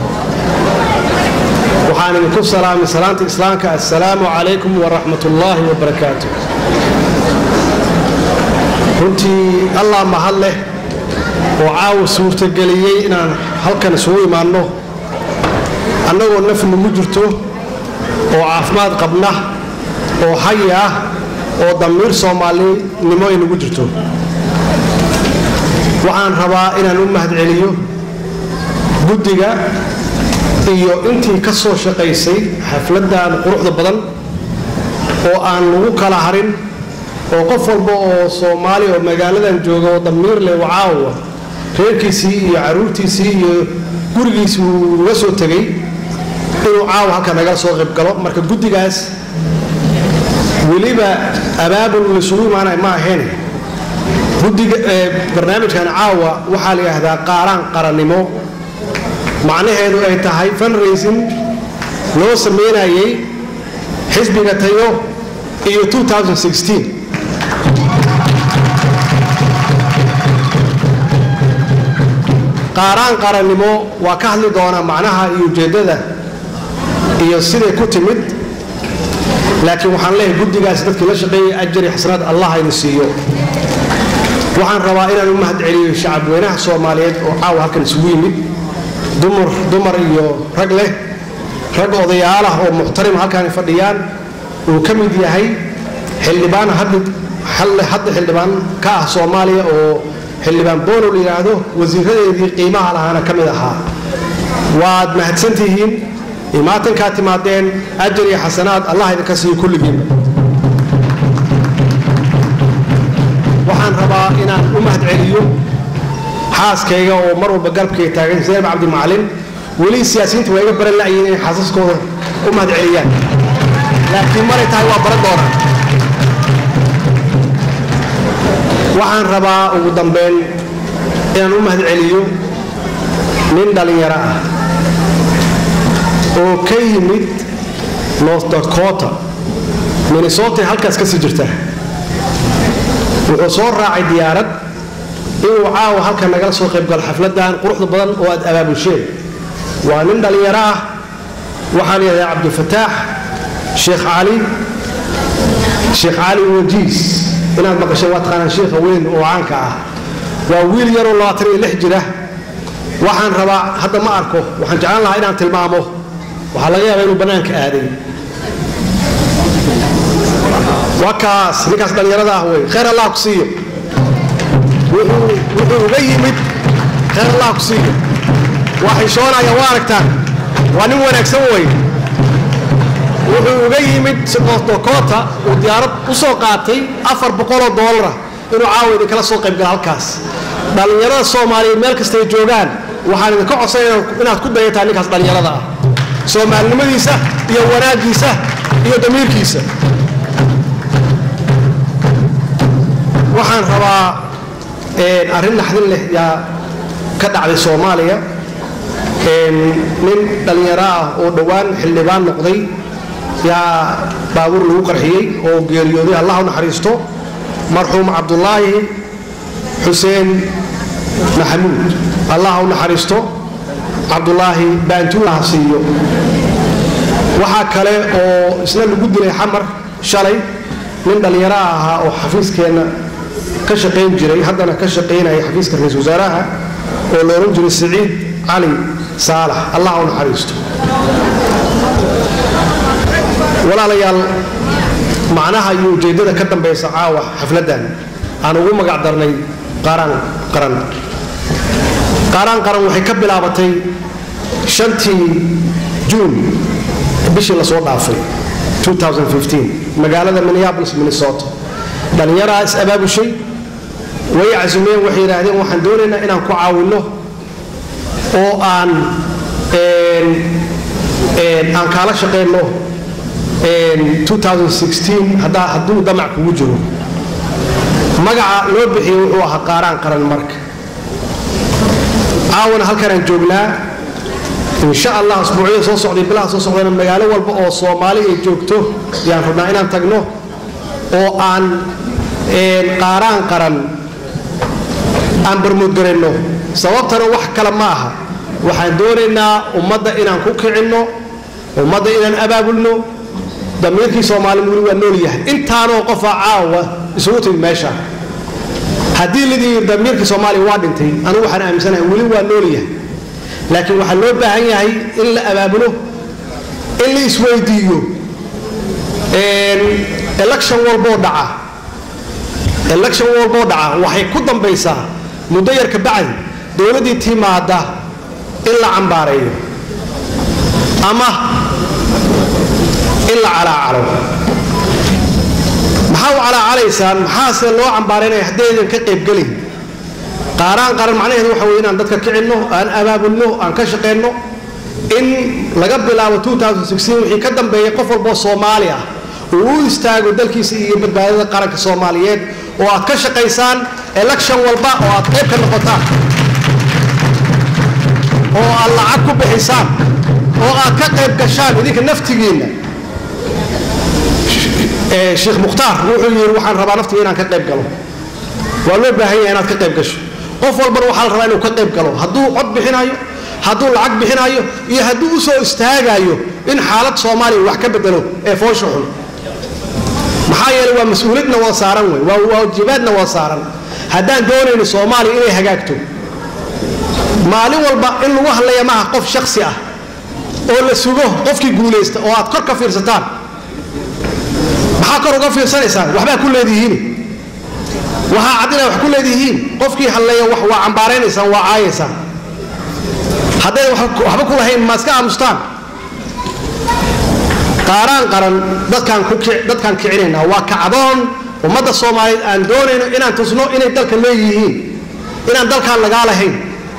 waxaan idinku salaamay salaanta islaamka assalaamu calaykum waraxmat ullaahi wabarakaatu runtii allah mahad leh oo caawa suurtageliyey inaan halkan isugu imaanno annagoo naf nagu jirto oo caafimaad qabna oo xayi ah oo damiir soomaalinimo ay nagu jirto waxaan rabaa inaan u mahadceliyo guddiga iyo intii ka soo shaqaysay xafladdan quruxda badan oo aan lagu kala harin oo qof walba oo soomaali oo magaaladan jooga oo damiir leh oo caawa reerkiisii iyo caruurtiisii iyo gurigiisii uu uga soo tegay inuu caawa halka nagala soo qayb galo marka guddigaas weliba abaabul laysugu imaanaya ma ahayn guddiga barnaamijkan caawa waxaa la yidhaahdaa qaaraan qarannimo macnaheedu ay tahay fundraising loo sameynayay xisbiga tayo iyo 2016 qaaraan qarannimo waa ka hadli doonaa macnaha iyo ujeeddada iyo siday ku timid laakiin waxaan leeyahay guddigaas dadkii la shaqeeyay ajar iyo xasanaad allah aynu siiyo waxaan rabaa inaan u mahadceliyo shacabweynaha soomaaliyeed oo caawa halkan isugu yimid dumar dumar iyo rag leh rag odayaalah oo muxtarim halkan fadhiyaan uu ka mid yahay xildhibaan hadda hadda xildhibaan ka ah soomaaliya oo xildhibaan boono la yidhaahdo wasiiradeedii qiimaha lahaana ka mid ahaa waad mahadsantihiin imaatankaa timaadeen ajar iyo xasanaad allah idinka siiyo kulligiinba waxaan rabaa inaan u mahadceliyo xaaskayga oo mar walba garabkayga taagan zeynab cabdimacalin weli siyaasiyiinta waa iga baran la'yiin inay xaasaskooda u mahadceliyaan laakiin maray tahay waa baran doonaan waxaan rabaa ugu dambeyn inaan u mahadceliyo nin dhallinyaro ah oo ka yimid north dakota minnesota halkaas ka sii jirta wuxuu soo raacay diyaarad inuu caawa halkan nagala soo qaybgalo xafladan quruxda badan oo aad abaabulsheen waa nin dhallinyaro ah waxaan yidhahdaa cabdifataax sheekh cali sheekh cali wajiis inaad maqasheen waa taqaanaan sheekha weyn oo caanka ah waa wiil yaroo labaatan iyo lix jira waxaan rabaa hadda ma arko waxaan jeclaan lahaa inaan tilmaamo waxaa laga yaabaa inuu bannaanka aaday waa kaas ninkaas dhallinyarada ah wey khayr allah ku siiyo wuxuu uga yimid khayr allah ku siiyo waa xishoonaya waa aragtaan waa nin wanaagsan wey wuxuu uga yimid sikotokota uu diyaarad u soo qaatay afar boqoloo doolara inuu caawa idinkala soo qaybgala halkaas dhallinyarada soomaaliyeed meel kastay joogaan waxaan idinka codsanaya inaad ku dayataan ninkaas dhallinyarada ah soomaalinimadiisa iyo wanaaggiisa iyo damiirkiisa waxaan rabaa arrin naxdin leh yaa ka dhacday soomaaliya nin dhallinyaro ah oo dhowaan xildhibaan noqday yaa baabuur lagu qarxiyey oo geeriyooday allah u naxariisto marxuum cabdulaahi xuseen maxamuud allah u naxariisto cabdulaahi baantuulaha siiyo waxaa kale oo isna lagu dilay xamar shalay nin dhallinyaro ahaa oo xafiiskeenna ka shaqayn jiray haddana ka shaqaynaya xafiiska ra-iisul wasaaraha oo la odhan jiray siciid cali saalax allah u naxariisto walaalayaal macnaha iyo ujeeddada ka dambaysa caawa xafladdan aan ugu magac darnay qaaraan qaran qaaraan qaran waxay ka bilaabatay shantii juun bishii lasoo dhaafay 2015 magaalada minneapolis minnesota dhallinyaraa is abaabushay way casumeen waxay yidhaahdeen waxaan doonaynaa inaan ku caawinno oo aan aan kaala shaqeyno 2016 haddaa hadduu damac kugu jiro magaca loo bixiyey wuxuu ahaa qaaraan qaran marka caawana halkanaan joognaa insha allah asbuucyada soo socday bilaha soo socdana magaalo walba oo soomaali ay joogto yaan rabnaa inaan tagno oo aan qaaraan qaran aan barmoodgarayno sababtana wax kale ma aha waxaan doonaynaa ummadda inaan ku kicinno ummadda inaan abaabulno damiirkii soomaali weli waa nool yahay intaanoo qofaa caawa isugu timid meesha haddii lidii damiirkii soomaaliya waa dhintay anigu waxaan aaminsanahay weli waa nool yahay laakiin waxaa loo baahan yahay in la abaabulo in la isweydiiyo election walboo dhaca election walboo dhaca waxay ku dambaysaa muddo yar ka bacdi dowladdii timaada in la cambaareeyo ama in la calaacalo maxaa u calaacalaysaan maxaase loo cambaaraynaya haddaydan ka qaybgelin qaaraan qaran macnaheedu waxa weye inaan dadka kicinno aan abaabulno aan ka shaqeyno in laga bilaabo 2016 wixii ka dambeeyay qof walboo soomaali ah uu u istaago dalkiisa iyo badbaadada qaranka soomaaliyeed oo aad ka shaqaysaan election walba oo aad qayb ka noqotaan oo aad lacag ku bixisaan oo aad ka qayb gashaan idinka naftigiinna sheekh mukhtaar wuxuu yidhi waxaan rabaa naftiga inaan ka qayb galo waa loo baahan yahay inaad ka qayb gasho qof walbana waxaa la rabaa inuu ka qayb galo hadduu cod bixinayo hadduu lacag bixinayo iyo hadduu u soo istaagayo in xaalad soomaaliya wax ka bedelo ee foosha xun maxaa yeelay waa mas-uuliyadna waa saaran wey waa waajibaadna waa saaran haddaan doonayno soomaaliya inay hagaagto maalin walba in lagu hadlaya maaha qof shaksi ah oo la sugo qofkii guulaysta oo aad kor ka fiirsataan maxaa kor uga fiirsanaysaan waxbaa ku leedihiin waxaa cad inaa wax ku leedihiin qofkii hadlaya wax waa cambaaraynaysaan waa caayaysaan haddaydan waxba ku lahayn ma iska aamustaan qaaraan qaran dadkaan ku dadkaan kicinaynaa waa kacdoon ummadda soomaaliyeed aan doonayno inaan tusno inay dalka leeyihiin inaan dalkaan lagaa lahayn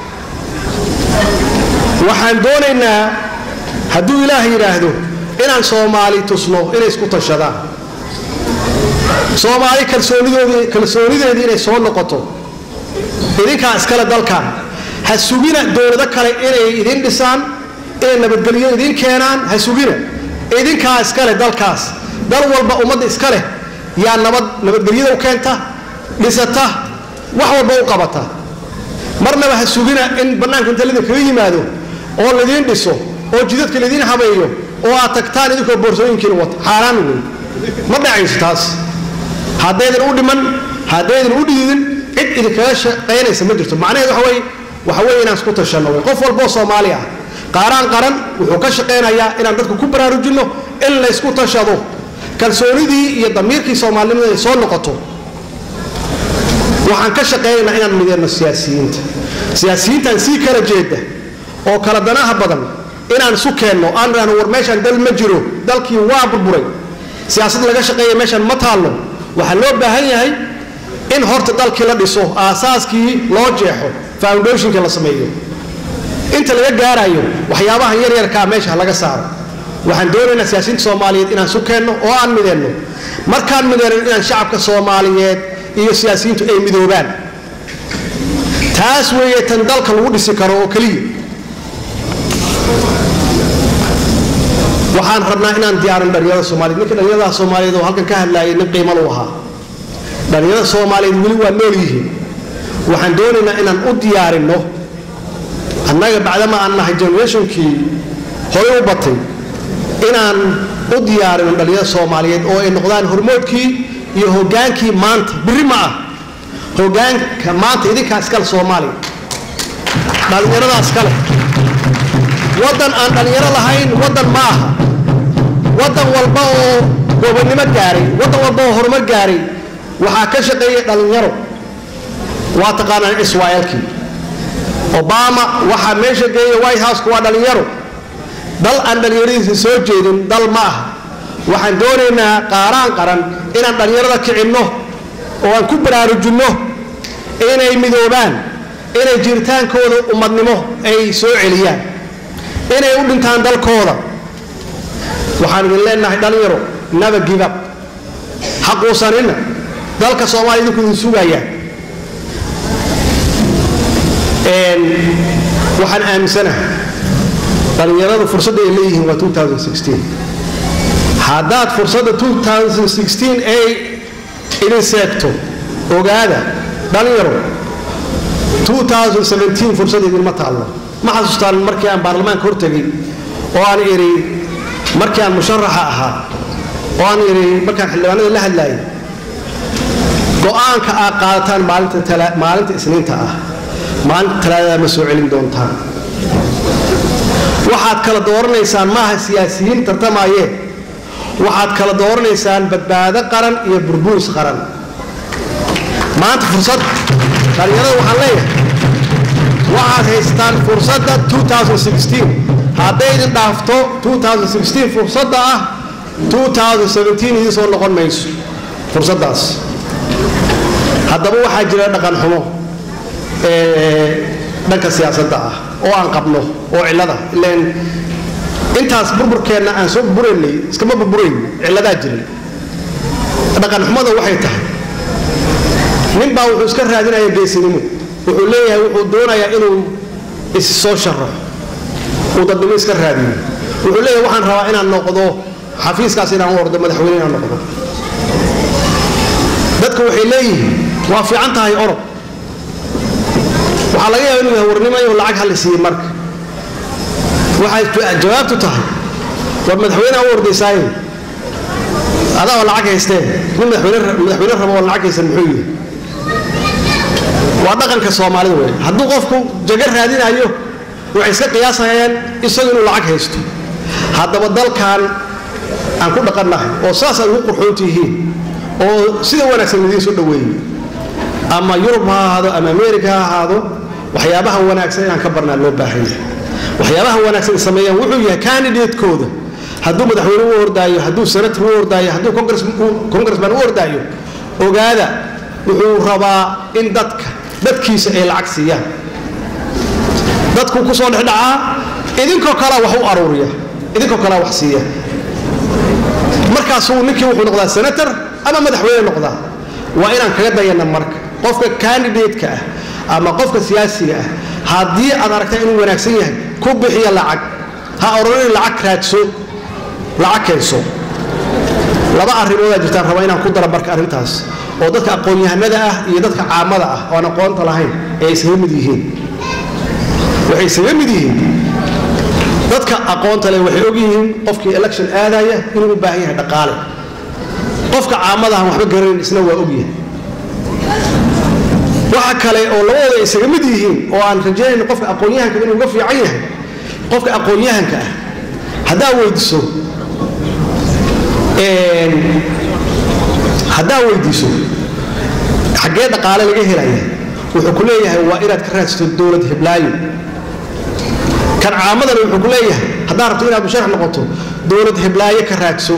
waxaan doonaynaa hadduu ilaah yidhaahdo inaan soomaali tusno inay isku tashadaan soomaali kalsoonidoodii kalsoonideedii inay soo noqoto idinkaa iskale dalkan ha sugina dowlado kale inay idin dhisaan inay nabadgelyo idin keenaan ha sugina idinkaa iskale dalkaas dal walba ummadda iska leh yaa nabad nabadgelyada u keenta dhisata wax walba u qabata marnaba ha sugina in bannaanka inta lidinkaga yimaado oo laidiin dhiso oo jidadka laidiin habeeyo oo aad tagtaan idinkoo boorsooyinkiina wata xaaraan wey ma dhacayso taas haddaydan u dhiman haddaydan u dhiidin cid idinkaga shaqaynaysa ma jirto macnaheed waxa weye waxa weye inaan isku tashanno wey qof walboo soomaali ah qaaraan qaran wuxuu ka shaqaynayaa inaan dadka ku baraarujinno in laysku tashado kalsoonidii iyo damiirkii soomaalinimada ay soo noqoto waxaan ka shaqaynaynaa inaan mideyno siyaasiyiinta siyaasiyiintaan sii kala jeeda oo kala danaha badan inaan isu keenno aan idhahno war meeshaan dal ma jiro dalkii waa burburay siyaasad laga shaqeeya meeshaan ma taallo waxaa loo baahan yahay in horta dalkii la dhiso aasaaskii loo jeexo foundationka la sameeyo inta laga gaarayo waxyaabahan yaryarkaa meesha laga saaro waxaan doonaynaa siyaasiyiinta soomaaliyeed inaan isu keenno oo aan mideenno markaan mideenno inaan shacabka soomaaliyeed iyo siyaasiyiintu ay midoobaan taas weeye tan dalka lagu dhisi karo oo keliya waxaan rabnaa inaan diyaarin dhalinyarada soomaaliyeed ninka dhalinyarada soomaaliyeed oo halkan ka hadlaayay nin qiimo lu ahaa dhalinyarada soomaaliyeed weli waa nool yihiin waxaan doonaynaa inaan u diyaarinno annaga bacdama aan nahay generationkii hore u batay inaan u diyaarino dhalinyarada soomaaliyeed oo ay noqdaan hormoodkii iyo hogaankii maanta birri ma ah hogaanka maanta idinkaa iskale soomaaliya dhallinyaradaas kale waddan aan dhallinyaro lahayn waddan ma aha waddan walba oo gobonnimo gaaray waddan walba oo horumar gaaray waxaa ka shaqeeyay dhallinyaro waa taqaanaan israa'eelkii obama waxaa meesha geeya white houseka waa dhallinyaro dal aan dhallinyaradiisa soo jeedin dal ma aha waxaan doonaynaa qaaraan qaran inaan dhallinyarada kicinno oo aan ku baraarujinno inay midoobaan inay jiritaankooda ummadnimo ay soo celiyaan inay u dhintaan dalkooda waxaan idin leenahay dhallinyaro never give up xaquusanina dalka soomaaliya idinku idin sugayaan waxaan aaminsanahay dhallinyaradu fursadda ay leeyihiin waa 2016 haddaad fursadda 2016 ay idin seegto ogaada dhalinyaro 2017 fursad idinma taallo ma xasuustaan markii aan baarlamaanka hortegay oo aan idhi markii aan musharaxa ahaa oo aan idhi markaan xildhibaanada la hadlaayay go-aanka aad qaadataan maalinta maalinta isniinta ah maalinta talaadada ma soo celin doontaan waxaad kala dooranaysaan maaha siyaasiyiin tartamaayeen waxaad kala dooranaysaan badbaado qaran iyo burburis qaran maanta fursad dhalinyarada waxaan leeyahay waxaad haystaan fursadda 2016 hadday idin dhaafto 2016 fursadda ah 2017 idin soo noqon mayso fursaddaas haddaba waxaa jira dhaqan xumo dhanka siyaasadda ah oo aan qabno oo cillada ileen intaas burburkeenna aan soo burburaynay iskama burburayn cilladaa jiray dhaqan xumada waxay tahay nin baa wuxuu iska raadinaya geesinimo wuxuu leeyahay wuxuu doonayaa inuu is soo sharaxo uu dadnimo iska raadiyo wuxuu leeyahay waxaan rabaa inaan noqdo xafiiskaas inaan u ordo madaxweyne inaan noqdo dadku waxay leeyihiin waa fiican tahay orod waxaa laga yaaba inuu yahay warnimayo lacag hali siiyey marka waxay jawaabtu tahay war madaxweyneha u ordaysaaye adaa oo lacag haystee nin madaxweyne rabo oo lacag haysan muxuu yihi waa dhaqanka soomaalida wey hadduu qofku jago raadinayo waxay iska qiyaasayeen isagu inuu lacag haysto haddaba dalkan aan ku dhaqannahay oo saas aad ugu qurxoon tihiin oo sida wanaagsan idiin soo dhoweeyey ama yurub ha ahaado ama ameerika ha ahaado waxyaabaha wanaagsan inaan ka barnaa loo baahan yahay waxyaabaha wanaagsan sameeyaan wuxuu yahay candidatekooda hadduu madaxweyne u ordaayo hadduu senator u ordaayo hadduu congressman u ordaayo ogaada wuxuu rabaa in dadka dadkiisa ay lacag siiyaan dadku ku soo dhexdhacaa idinkoo kalea wax u aruuriya idinkoo kalea wax siiya markaasuu ninkii wuxuu noqdaa senator ama madaxweyne noqdaa waa inaan kaga dayana marka qofka candidateka ah ama qofka siyaasiga ah haddii aad aragtaa inuu wanaagsan yahay ku bixiya lacag ha ororin lacag raadso lacag keenso laba arrimoodaa jirtaan raba inaan ku dara marka arrintaas oo dadka aqoon-yahanada ah iyo dadka caamada ah oo aan aqoonta lahayn ee isaga mid yihiin waxay isaga mid yihiin dadka aqoonta leh waxay og yihiin qofkii election aadaya inuu u baahan yahay dhaqaale qofka caamada aan waxba garanayn isna waa ogyahay waxa kale oo labadooda ay isaga mid yihiin oo aan rajaynayn qofka aqoon-yahanka inuu uga fiican yahay qofka aqoon-yahanka ah haddaa weydiiso haddaa weydiiso xaggee dhaqaale laga helaya wuxuu ku leeyahay waa inaad ka raadsato dowlad hiblaayo kan caamadana wuxuu ku leeyahay haddaad rabto inaad musharax noqoto dowlad heblaayo ka raadso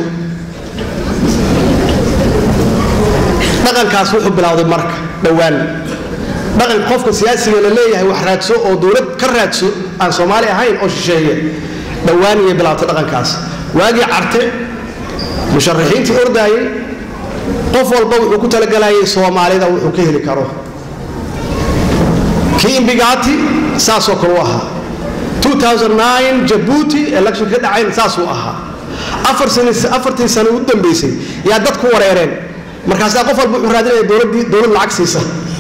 dhaqankaas wuxuu bilowday marka dhowaan dhaqan qofka siyaasiga la leeyahay wax raadso oo dowlad ka raadso aan soomaali ahayn oo shisheeye dhowaan iyay bilaabtay dhaqankaas waagii carte musharaxiintii ordaayey qof walba wuxuu ku talagalayay soomaalida wuxuu ka heli karo kii imbigaati saasoo kale u ahaa 2009 jabuuti election ka dhacayn saasuu ahaa afar sano afartii sano u dambeysay yaa dadku wareereen markaasaa qof walba wuxuu raadinaya dowladdii dowlad lacag siisa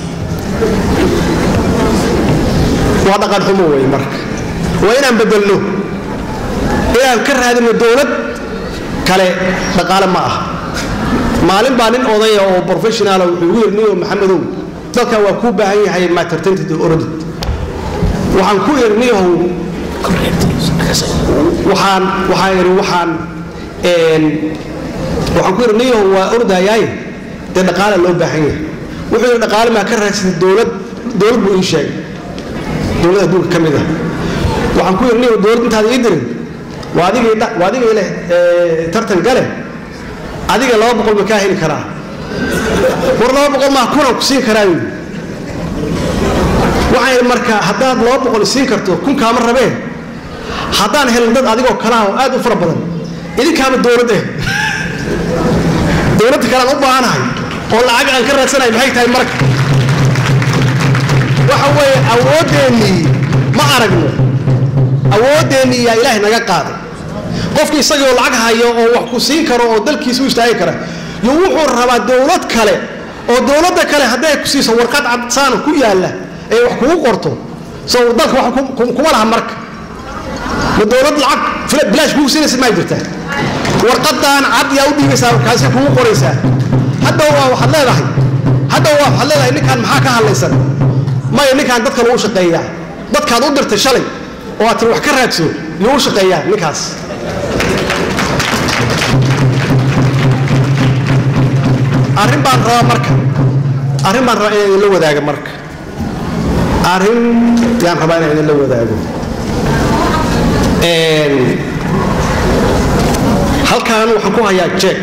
waa dhaqan xumo wey marka waa inaan bedelno inaan ka raadino dowlad kale dhaqaale ma ah maalin baa nin odaya oo professionala wuxuu igu yidhi niyo maxamedow dalkan waa kuu baahan yahay matertantid orodid waxaan ku yidhi niyahow waxaan waxaan yidhi waxaan waxaan ku yidhi niyahow waa ordayaaye dee dhaqaale loo baahan yahay wuxuu yidhi dhaqaale maa ka raadsatay dowlad dowlad buu ii sheegay dowlad adduunka ka mid ah waxaan ku yidhi niyahow dowlad intaada ii dirin waa adigii waa adigii leh tartan gale adiga laba boqol ma kaa heli karaa war laba boqol maa kunaan ku siin karaa yidhi waxaan yidhi marka haddaad laba boqol siin karto kun kaama rabeen haddaan helin dad adigoo kalaha oo aad u fara badan idinkaama dowlad eh dowladda kalean u baahanahay oo lacag aan ka raadsanahay maxay tahay marka waxa weeye awoodeennii ma aragno awoodeennii yaa ilaahay naga qaaday qofki isagoo lacag hayo oo wax ku siin karo oo dalkiisa u istaagi kara yo wuxuu rabaa dowlad kale oo dowladda kale hadday ku siiso warqad cadsaana ku yaalla ee wax kugu qorto so dalka wax kuma laha marka ma dowlad lacag bilaash kugu siinaysa maa jirtaa warqadan cad yaa u dhiibaysaa markaasi kugu qoraysaa hadda waa waxaad leedahay hadda waa waxaad leedahay ninkaan maxaa ka hadlaysan maya ninkaan dadka lagu shaqeeyaa dadkaad u dirtay shalay oo aad tiri wax ka raadso yuu u shaqeeyaa ninkaas arrin baan rabaa marka arrin baan rabaa inaan idinla wadaago marka arrin yaan rabaa inaan idinla wadaago halkan waxaan ku hayaa jeeg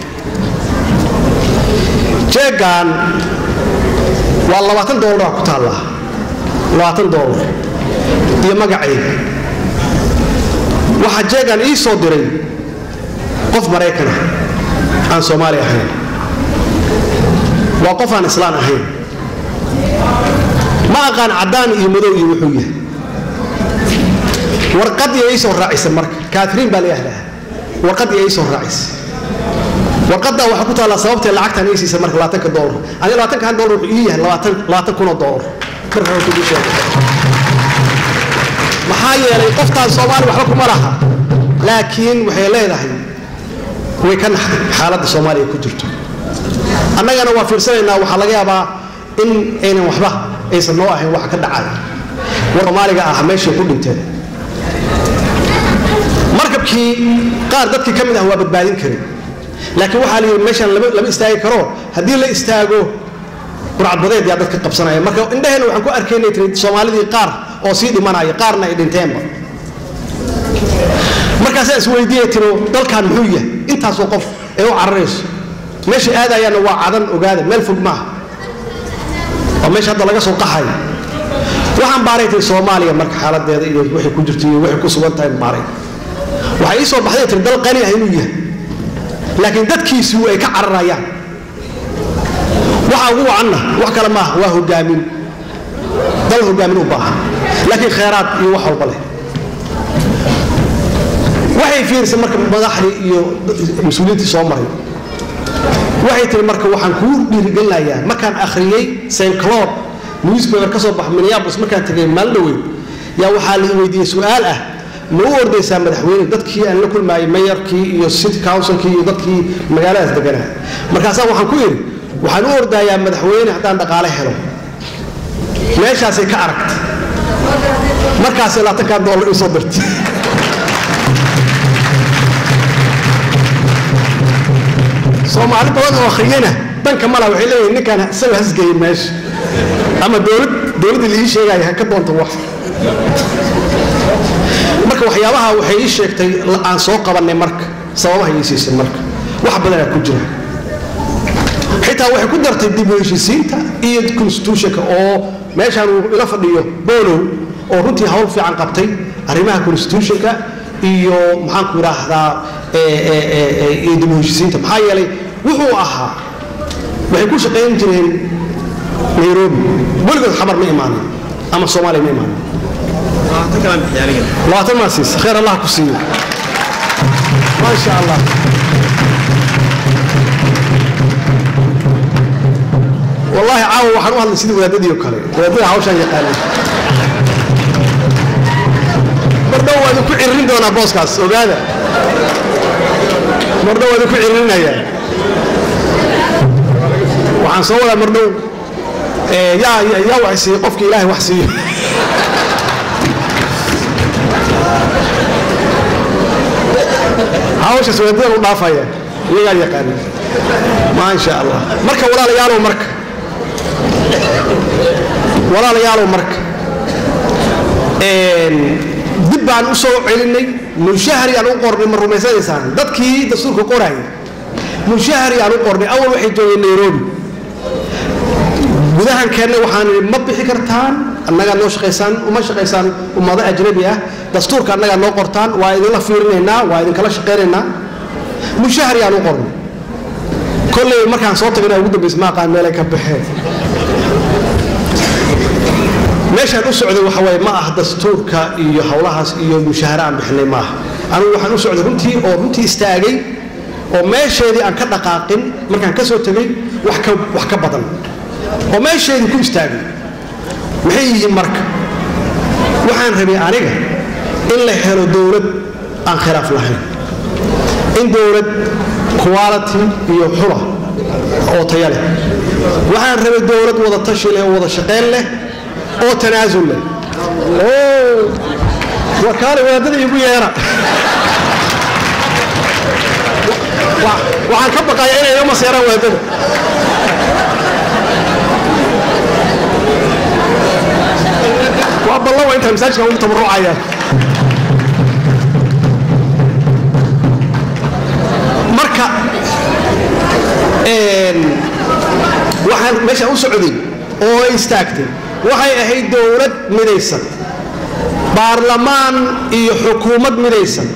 jeegan waa labaatan doolar ku taallaa labaatan doolar iyo magacayga waxaa jeegan ii soo diray qof maraykana aan soomaali ahayn waa qof aan islaan ahayn ma aqaan caddaan iyo madow iyo wuxuu yahay warqadii ii soo raacisa marka kaatiriin baa la yahdaa warqadii ii soo raacisa warqaddaa waxaa ku taallaa sababtee lacagtan ii siisa marka labaatanka doolar aniga labaatankan doolar wuxuu ii yahay labaatan labaatan kunoo doolar marka hore kugu sheegay maxaa yeelay qoftaan soomaali waxba kuma laha laakiin waxay leedahay way ka naxday xaaladda soomaaliya ku jirto annagana waa fiirsanaynaa waxaa laga yaabaa in aynan waxba aysan noo ahayn waxa ka dhacaya war soomaaliga ah meeshay ku dhinteen markabkii qaar dadkii ka mid ah waa badbaadin karin laakiin waxaa la yidhi meeshaan lama istaagi karo haddii la istaago burcadbadeed yaa dadka qabsanaya marka indhaheenna waxaan ku arkaynay tiri soomaalidii qaar oo sii dhimanaya qaarna ay dhinteenba markaasaan isweydiiyey tiro dalkan muxuu yahay intaasoo qof ee u cararayso meesha aadayaanna waa cadan ogaada meel fog maaha waa meesha hadda laga soo qaxayo waxaan baaray tiri soomaaliya marka xaaladeeda iyo waxay ku jirto iyo waxay ku sugan tahay baaray waxay ii soo baxday tiri dal qani ah inuu yahay laakiin dadkiisu ay ka cararayaan waxa ugu wacanna wax kale maaha waa hogaamin dal hogaamin u baahan laakiin khayraad iyo wax walba leh waxay fiirisay marka madaxdii iyo mas-uuliyiintii soo maray waxay tiri marka waxaan kuu dhiirigelinayaa markaan akhriyey st cloud newspaper ka soo baxa minneapolis markaan tegay maalin dhaweyn yaa waxaa la weydiiyey su-aal ah ma u ordaysaa madaxweyne dadkii aan la kulmaayay mayarkii iyo city councilkii iyo dadkii magaaladaas deganaa markaasaa waxaan ku yidhi waxaan u ordayaa madaxweyne haddaan dhaqaale helo meeshaasay ka aragtay markaasay labaatankan doolar ii soo dirtay soomaali badan oo akhriyana danka mala waxay leeyihin ninkaan isaga hasgeeyey meesha ama dowlad dowladdii laii sheegaya ha ka doonto wax marka waxyaabaha waxay ii sheegtay la- aan soo qabannay marka sababaha ii siisay marka wax badanaa ku jira xitaa waxay ku dartay dib u heshisiinta iyo constitutionka oo meeshaan uu ila fadhiyo bolow oo runtii hawl fiican qabtay arrimaha constitutionka iyo maxaanku idhaahdaa ee, ee, ee, ee, iyo dib u heshisiinta maxaa yeelay wuxuu ahaa waxay ku shaqayn jireen nairobi weligood xamar ma imaanin ama soomaaliya ma imaanin labaatan maa siis khayr allah ku siiyo maasha allah والله caawa waxaan u hadlay sidii wadaadadii oo kale wadaadada hawshaan yaqaanay mardhow waa idinku ciririn doonaa booskaas ogaada mardhow waa idinku ciririnayaa waxaan soo wadaa mardhow ee, yaa yaa wax siiyo qofki ilaahay wax siiyo hawshaas wadaadadan u dhaafaya iyagaa yaqaana maasha allah marka walaalayaalow marka walaalayaalow marka een, dib baan u soo celinay mushahari aan u qornay ma rumaysanaysaan dadkii dastuurka qorayay mushahari aan u qornay awal waxay joogeen nairobi gudahan keennay waxaan idhi ma bixi kartaan annagaa noo shaqaysaan uma shaqaysaan ummado ajnabi ah dastuurka annagaa noo qortaan waa idinla fiirinaynaa waa idinkala shaqaynaynaa mushahari aan u qornay kolley markaan soo tagana ugu dambaysa ma aqaan meelay ka baxeen meeshaan u socday waxa waaye ma ah dastuurka iyo howlahaas iyo mushahara aan bixinay maaha anigu waxaan u socday runtii oo runtii istaagay oo meesheedii aan ka dhaqaaqin markaan ka soo tegay wax ka wax ka badan oo meesheedii ku istaagay maxay yihiin marka waxaan rabay aniga in la helo dowlad aan khilaaf lahayn in dowlad quality iyo xula oo taya leh waxaan rabay dowlad wada tashi leh oo wada shaqayn leh oo tanaasul leh oo wakaale wadaadada igu yeera Wa- waxaan ka baqayaa inay iga maseeraan wadaadada waa ballan waa intaa masaajidkan ugu tabarucayaan marka een, waxaan meeshaan u socday oo ay istaagtay waxay ahayd dowlad midaysan baarlamaan iyo xukuumad midaysan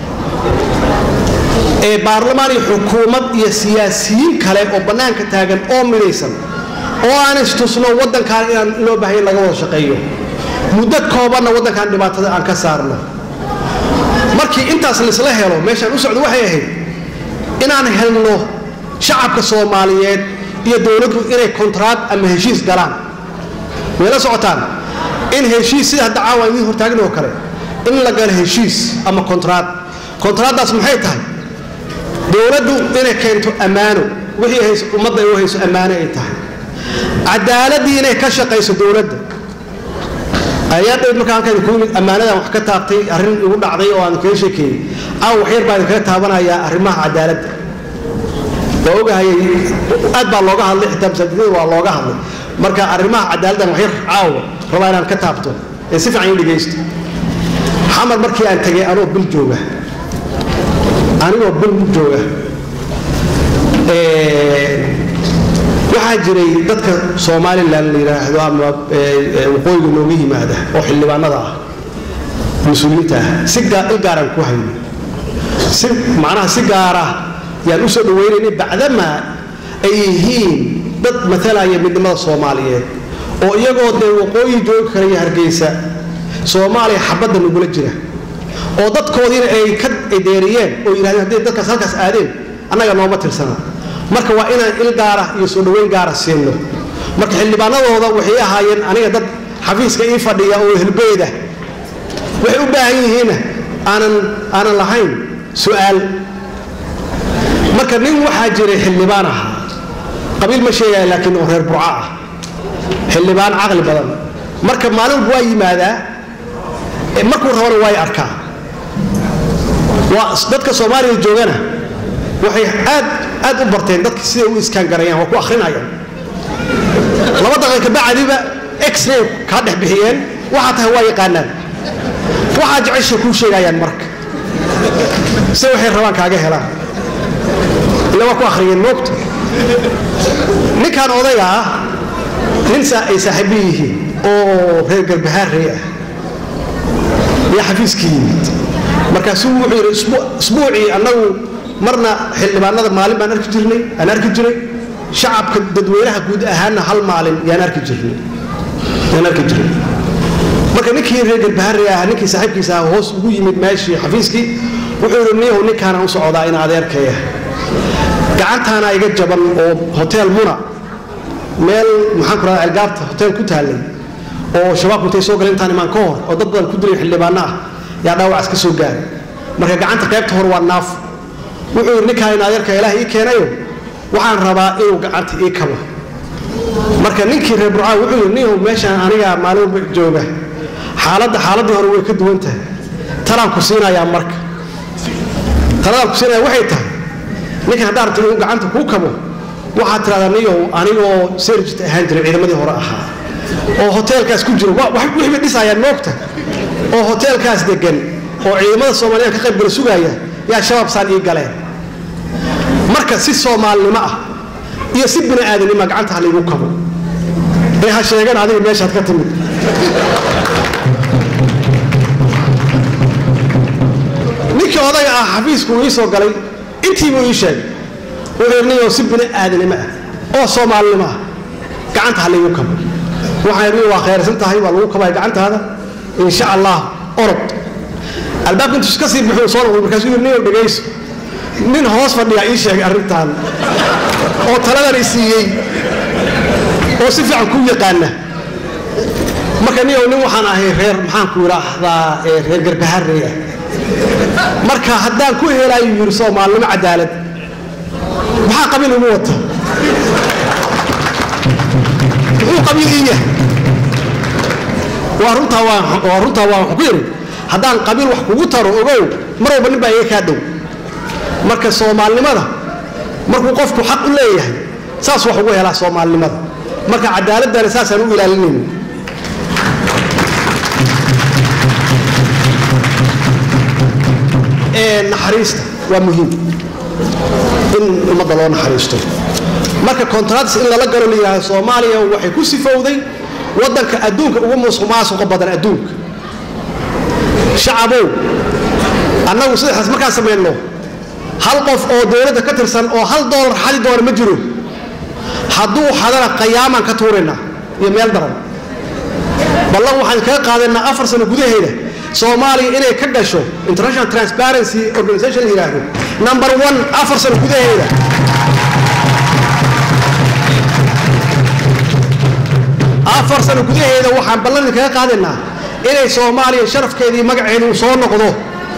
ee baarlamaan iyo xukuumad iyo siyaasiyiin kale oo bannaanka taagan oo midaysan oo aan istusno waddankan inaan loo baahanya laga wada shaqeeyo muddo koobanna waddankan dhibaatada aan ka saarno markii intaas laisla helo meeshaan u socdo waxay ahayd inaan helno shacabka soomaaliyeed iyo dowladdu inay kontraad ama heshiis galaan way la socotaan in heshiis sida hadda caawa idiin hortaagin oo kale in la galo heshiis ama kontraad kontraaddaas maxay tahay dowladdu inay keento ammaano wixii hayso ummadda ay u hayso ammaano ay tahay cadaaladii inay ka shaqayso dowladda ayaa dhow markaan halkan ku yimid ammaanadan wax ka taabtay arrin igu dhacday oo aan kaga sheekeeyey aaw waxyar baa idinkaga taabanayaa arrimaha cadaaladda waa ogahayay aad baa looga hadlay xitaa masaajidada waa looga hadlay marka arrimaha cadaaladdan waxyar caawa rabaa inaan ka taabto ee si fiican ii dhegaysto xamar markii aan tegay anoo bil jooga anigoo bil jooga waxaa jiray dadka somalilan la yidhaahdo ama waqooyiga nooga yimaada oo xildhibaanada ah mas-uuliyiinta ah si gaa- il gaaraan ku hayno si macnaha si gaara yaan u soo dhawaynaynay bacdamaa ay yihiin dad matalaya midnimada soomaaliyeed oo iyagoo dee waqooyi joogi kara iyo hargeysa soomaaliya xabadda nagula jira oo dadkoodiina ay ka deeriyeen oo yidhahdeen hadday dadkaas halkaas aadeen annaga nooma tirsana marka waa inaan il gaara iyo soo dhoweyn gaara siinno marka xildhibaanadooda waxay ahaayeen aniga dad xafiiska ii fadhiya oo helbeeda waxay u baahan yihiinna aanan aanan lahayn su'aal marka nin waxaa jiray xildhibaan ahaa qabiil ma sheegaya laakiin oo reer burca ah xildhibaan caqli badan marka maalin waa yimaadaa ee markuu rabana waa y arkaa waa dadka soomaaliya joogana waxay aad aad u barteen dadka siday u iskaan garayaan waa ku akhrinayaan laba daqiiqa bacdiba x-ray kaa dhex bixiyeen waxaa tahay waa yaqaanaan waxaa jecesha kuu sheegayaan marka se waxay rabaan kaaga helaan ila waa ku akhriyeen moogta ninkan odayga ah nin ay saaxiibo yihiin oo reer garbahaarey ah iyo xafiiskii yimid markaasuu wuxuu yidhi isbuucii annagu marna xildhibaanada maalin baan arki jirnay aan arki jiray shacabka dadweynaha guud ahaanna hal maalin yaan arki jirnay yaan arki jiray marka ninkii reer garbahaarey ah ninkii saaxiibkiisa ah hoos ugu yimid meeshii xafiiskii wuxuu yidhi niyahow ninkaana u socdaa in adeerkaya gacantaana iga jaban oo hotel muna meel maxaan ku rahdaa algaabta hotel ku taallay oo shabaabku intay soo galeen intaan imaan ka hor oo dad badan ku dilay xildhibaano ah yaa dhaawacaas ka soo gaaray marka gacanta qaybta hore waa naaf wuxuu yidhi ninkaan in adeerka ilaah ii keenayo waxaan rabaa inuu gacanta ii kabo marka ninkii reer burcaa wuxuu yidhi ninhow meeshaan aniga maalin walba jooga xaaladda xaaladdii hore way ka duwan tahay talaan ku siinayaa marka taladaan ku siinaya waxay tahay ninkan haddaa rabta inuu gacanta kuu kabo waxaad tidhahdaa niyow anigoo serjit ahaan jiray ciidamadii hore ahaa oo hoteelkaas ku jiro wixii bay dhisayaan moogta oo hoteelkaas degan oo ciidamada soomaaliyeed ka qayb gala sugaaya yaa shabaab saan ii galeen marka si soomaalinimo ah iyo si bini aadanima gacanta ha laygu kabo ee ha sheegan adiga meeshaad ka timid ninkii odaga ah xafiisku uu ii soo galay intiibuu ii sheegay wuxuu niyow si bini aadanimo ah oo soomaalinimo ah gacanta ha laygu kabo waxaan idhi waa khayrsan tahay waa lagu kabaya gacantaada insha allah orod albaabka intuu iska sii bixuu soo noqday markaasuu yidhi niyow dhegayso nin hoos fadhiya ii sheegay arrintan oo taladan i siiyey oo si fiican ku yaqaana marka niyow nin waxaan ahay reer maxaan ku idhaahdaa reer garbaharey ah marka haddaan ku helaayo yidhi soomaalinimo cadaalad maxaa qabiil igu wata muxuu qabiil ii yahay waa runtaa waa runtaa waa ku yidhi haddaan qabiil wax kugu taro ogow mar walba nin baa iga kaa dhow marka soomaalinimada markuu qofku xaq u leeyahay saas wax ugu helaa soomaalinimada marka cadaaladana saasaan u ilaalinayna naxariista waa muhiim in ummadda loo naxariisto marka contracts in lala galo la yidhahdo soomaaliya waxay ku sifowday waddanka adduunka ugu musuqmaasuqa badan adduunka shacabow annagu saddexdaas markaan samayno hal qof oo dowladda ka tirsan oo hal doolar xadi doona ma jiro hadduu xadana qayaamaan ka tuuraynaa iyo meel daran ballan waxaan kaga qaadaynaa afar sano gudaheeda soomaaliya inay ka gasho international transparency organization la yidhaahdo number one afar sano gudaheeda afar sano gudaheeda waxaan ballan kaga qaadaynaa inay soomaaliya sharafkeedii magaceedu soo noqdo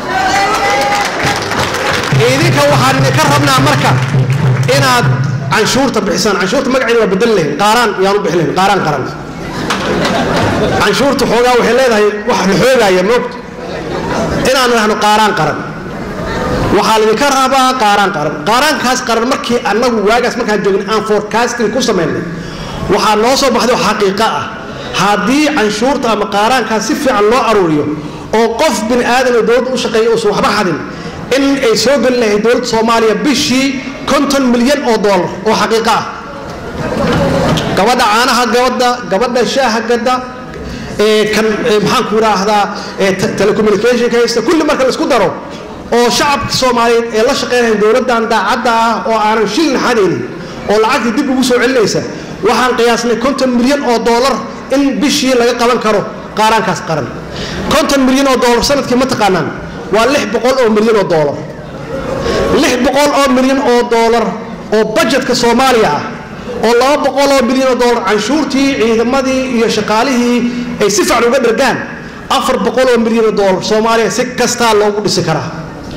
idinka waxaan idinka rabnaa marka inaad canshuurta bixisaan canshuurta magaceeda waa bedel lahayn qaaraan yaan u bixi lahayn qaaraan qaran canshuurta xoogaa waxay leedahay wax la xoogaya moogta inaan idhahno qaaraan qaran waxaa laydinka rabaa qaaraan qaran qaaraankaas qaran markii annagu waagaas markaan joogin aan forecasting ku samaynay waxaa noo soo baxday oo xaqiiqo ah haddii canshuurta ama qaaraankaas si fiican loo aruuriyo oo qof bini aadan oo dowladda u shaqeeya uusan waxba xadin in ay soo geli lahayd dowladda soomaaliya bishii konton milyan oo doolar oo xaqiiqo ah gabadha caanaha gabadha gabadha shaaha gadda kan maxaan ku idhaahdaa telecommunicationka haysta kulli marka la isku daro oo shacabka soomaaliyeed ee la shaqeynaya dowladdan daacadda ah oo aanan shilin xadaynin oo lacagtii dib ugu soo celinaysa waxaan qiyaasnay konton milyan oo doolar in bishii laga qaban karo qaaraankaas qaran konton milyan oo doolar sanadkii ma taqaanaan waa lix boqol oo milyan oo doolar lix boqol oo milyan oo doolar oo bajetka soomaaliya ah oo laba boqol oo milyan oo doolar canshuurtii ciidamadii iyo shaqaalihii ay si fiican uga dhargaan afar boqol oo milyan oo doolar soomaaliya si kastaa loogu dhisi karaa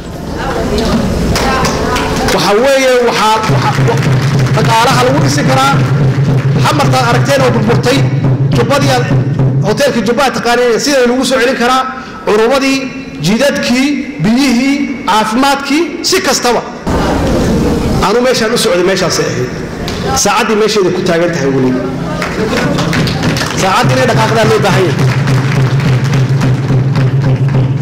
waxa weeye waxaa dhaqaalaha lagu dhisi karaa xamartaad aragteen oo burburtay jubbadii hoteelkii jubbaha taqaaneen sidai lagu soo celin karaa curumadii jidadkii biyihii caafimaadkii si kastaba anu meeshaan u socday meeshaasay ahayd saacaddii meesheeda ku taagan tahay weli saacaddii inay dhaqaaqdaan loo baahan yahay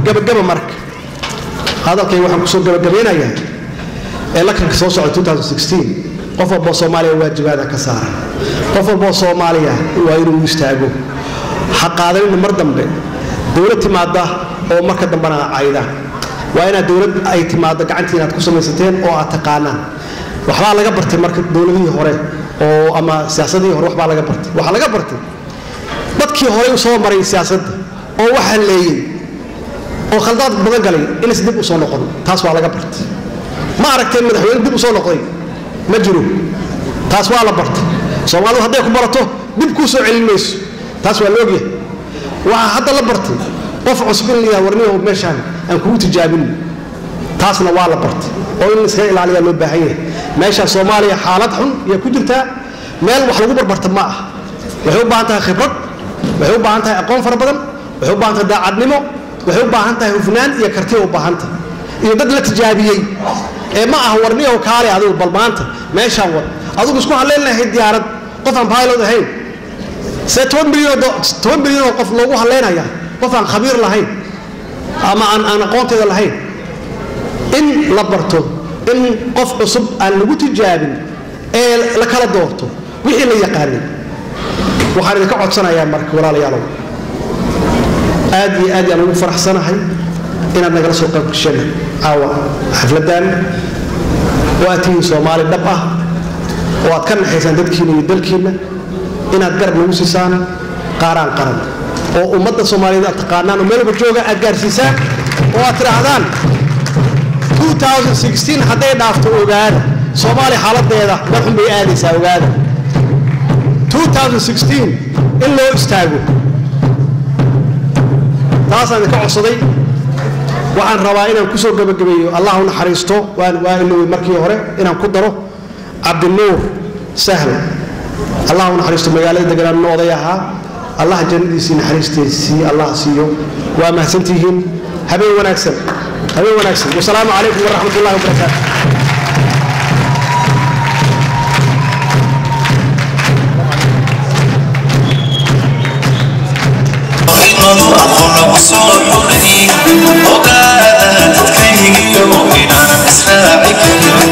gabagaba marka hadalkay waxaan kusoo gabagabeynayaa elekanka soo socda 2016 qof walboo soomaaliya waajibaada ka saaran qof walboo soomaaliya waa inuu u istaago ha qaadanina mar dambe dowlad timaada oo marka dambena cayda waa inaad dowlad ay timaado gacantii inaad ku samaysateen oo aad taqaanaan waxbaa laga bartay marka dowladihii hore oo ama siyaasadihii hore waxbaa laga bartay waxaa laga bartay dadkii horey u soo maray siyaasadda oo wax halleeyey oo khaldaad badan galay inays dib u soo noqon taas waa laga bartay ma aragteen madaxweyne dib u soo noqday ma jiro taas waa la bartay soomaalidu hadday ku barato dib kuu soo celin mayso taas waa la ogyahay waxaa hadda la bartay qof cusub in layaha warniyaho meeshaan aan kugu tijaabin taasna waa la bartay oo in iskaga ilaaliyaa loo baahan yahay meesha soomaaliya xaalad xun iyo ku jirtaa meel wax lagu barbarta ma ah waxay u baahan tahay khibrad waxay u baahan tahay aqoon fara badan waxay u baahan tahay daacadnimo waxay u baahan tahay hufnaan iyo karti u baahan tahay iyo dad la tijaabiyey ee ma ah warniyaho kaale adigu bal maanta meeshaan wad adigu isku halleyn lahayd diyaarad qof aan pilot ahayn see toban milyan toban milyan oo qof loogu halleynaya qof aan khabiir lahayn ama aan aan aqoonteeda lahayn in la barto in qof cusub aan lagu tijaabin ee la kala doorto wixii la yaqaanay waxaan idinka codsanayaa marka walaalayaalow aad iyo aad yaan ugu faraxsanahay inaad nagala soo qayb gasheen caawa xafladan oo aad tihiin soomaali dhab ah oo aad ka naxaysaan dadkiina iyo dalkiinna inaad garab nagu siisaan qaaraan qaran oo ummadda soomaaliyeed aad taqaanaan oo meel walba jooga aad gaarsiisaan oo aad tidhaahdaan 2016 hadday dhaafto ogaada soomaaliya xaaladeeda meel xun bay aadaysaa ogaada 2016 in loo istaago taasaan idinka codsaday waxaan rabaa inaan kusoo gabagabeeyo allah u naxariisto waan waa ilowey markii hore inaan ku daro cabdinuur sahl allah u naxariisto magaalada deganaan nin oday ahaa allah jannadiisii naxariistiisii allah siiyo waa mahadsantihiin habeen wanaagsan habeen wanaagsan wasalaamu calaykum waraxmat ullahi wabarakaatu ogaada dadkaygiyo inaan israaci karin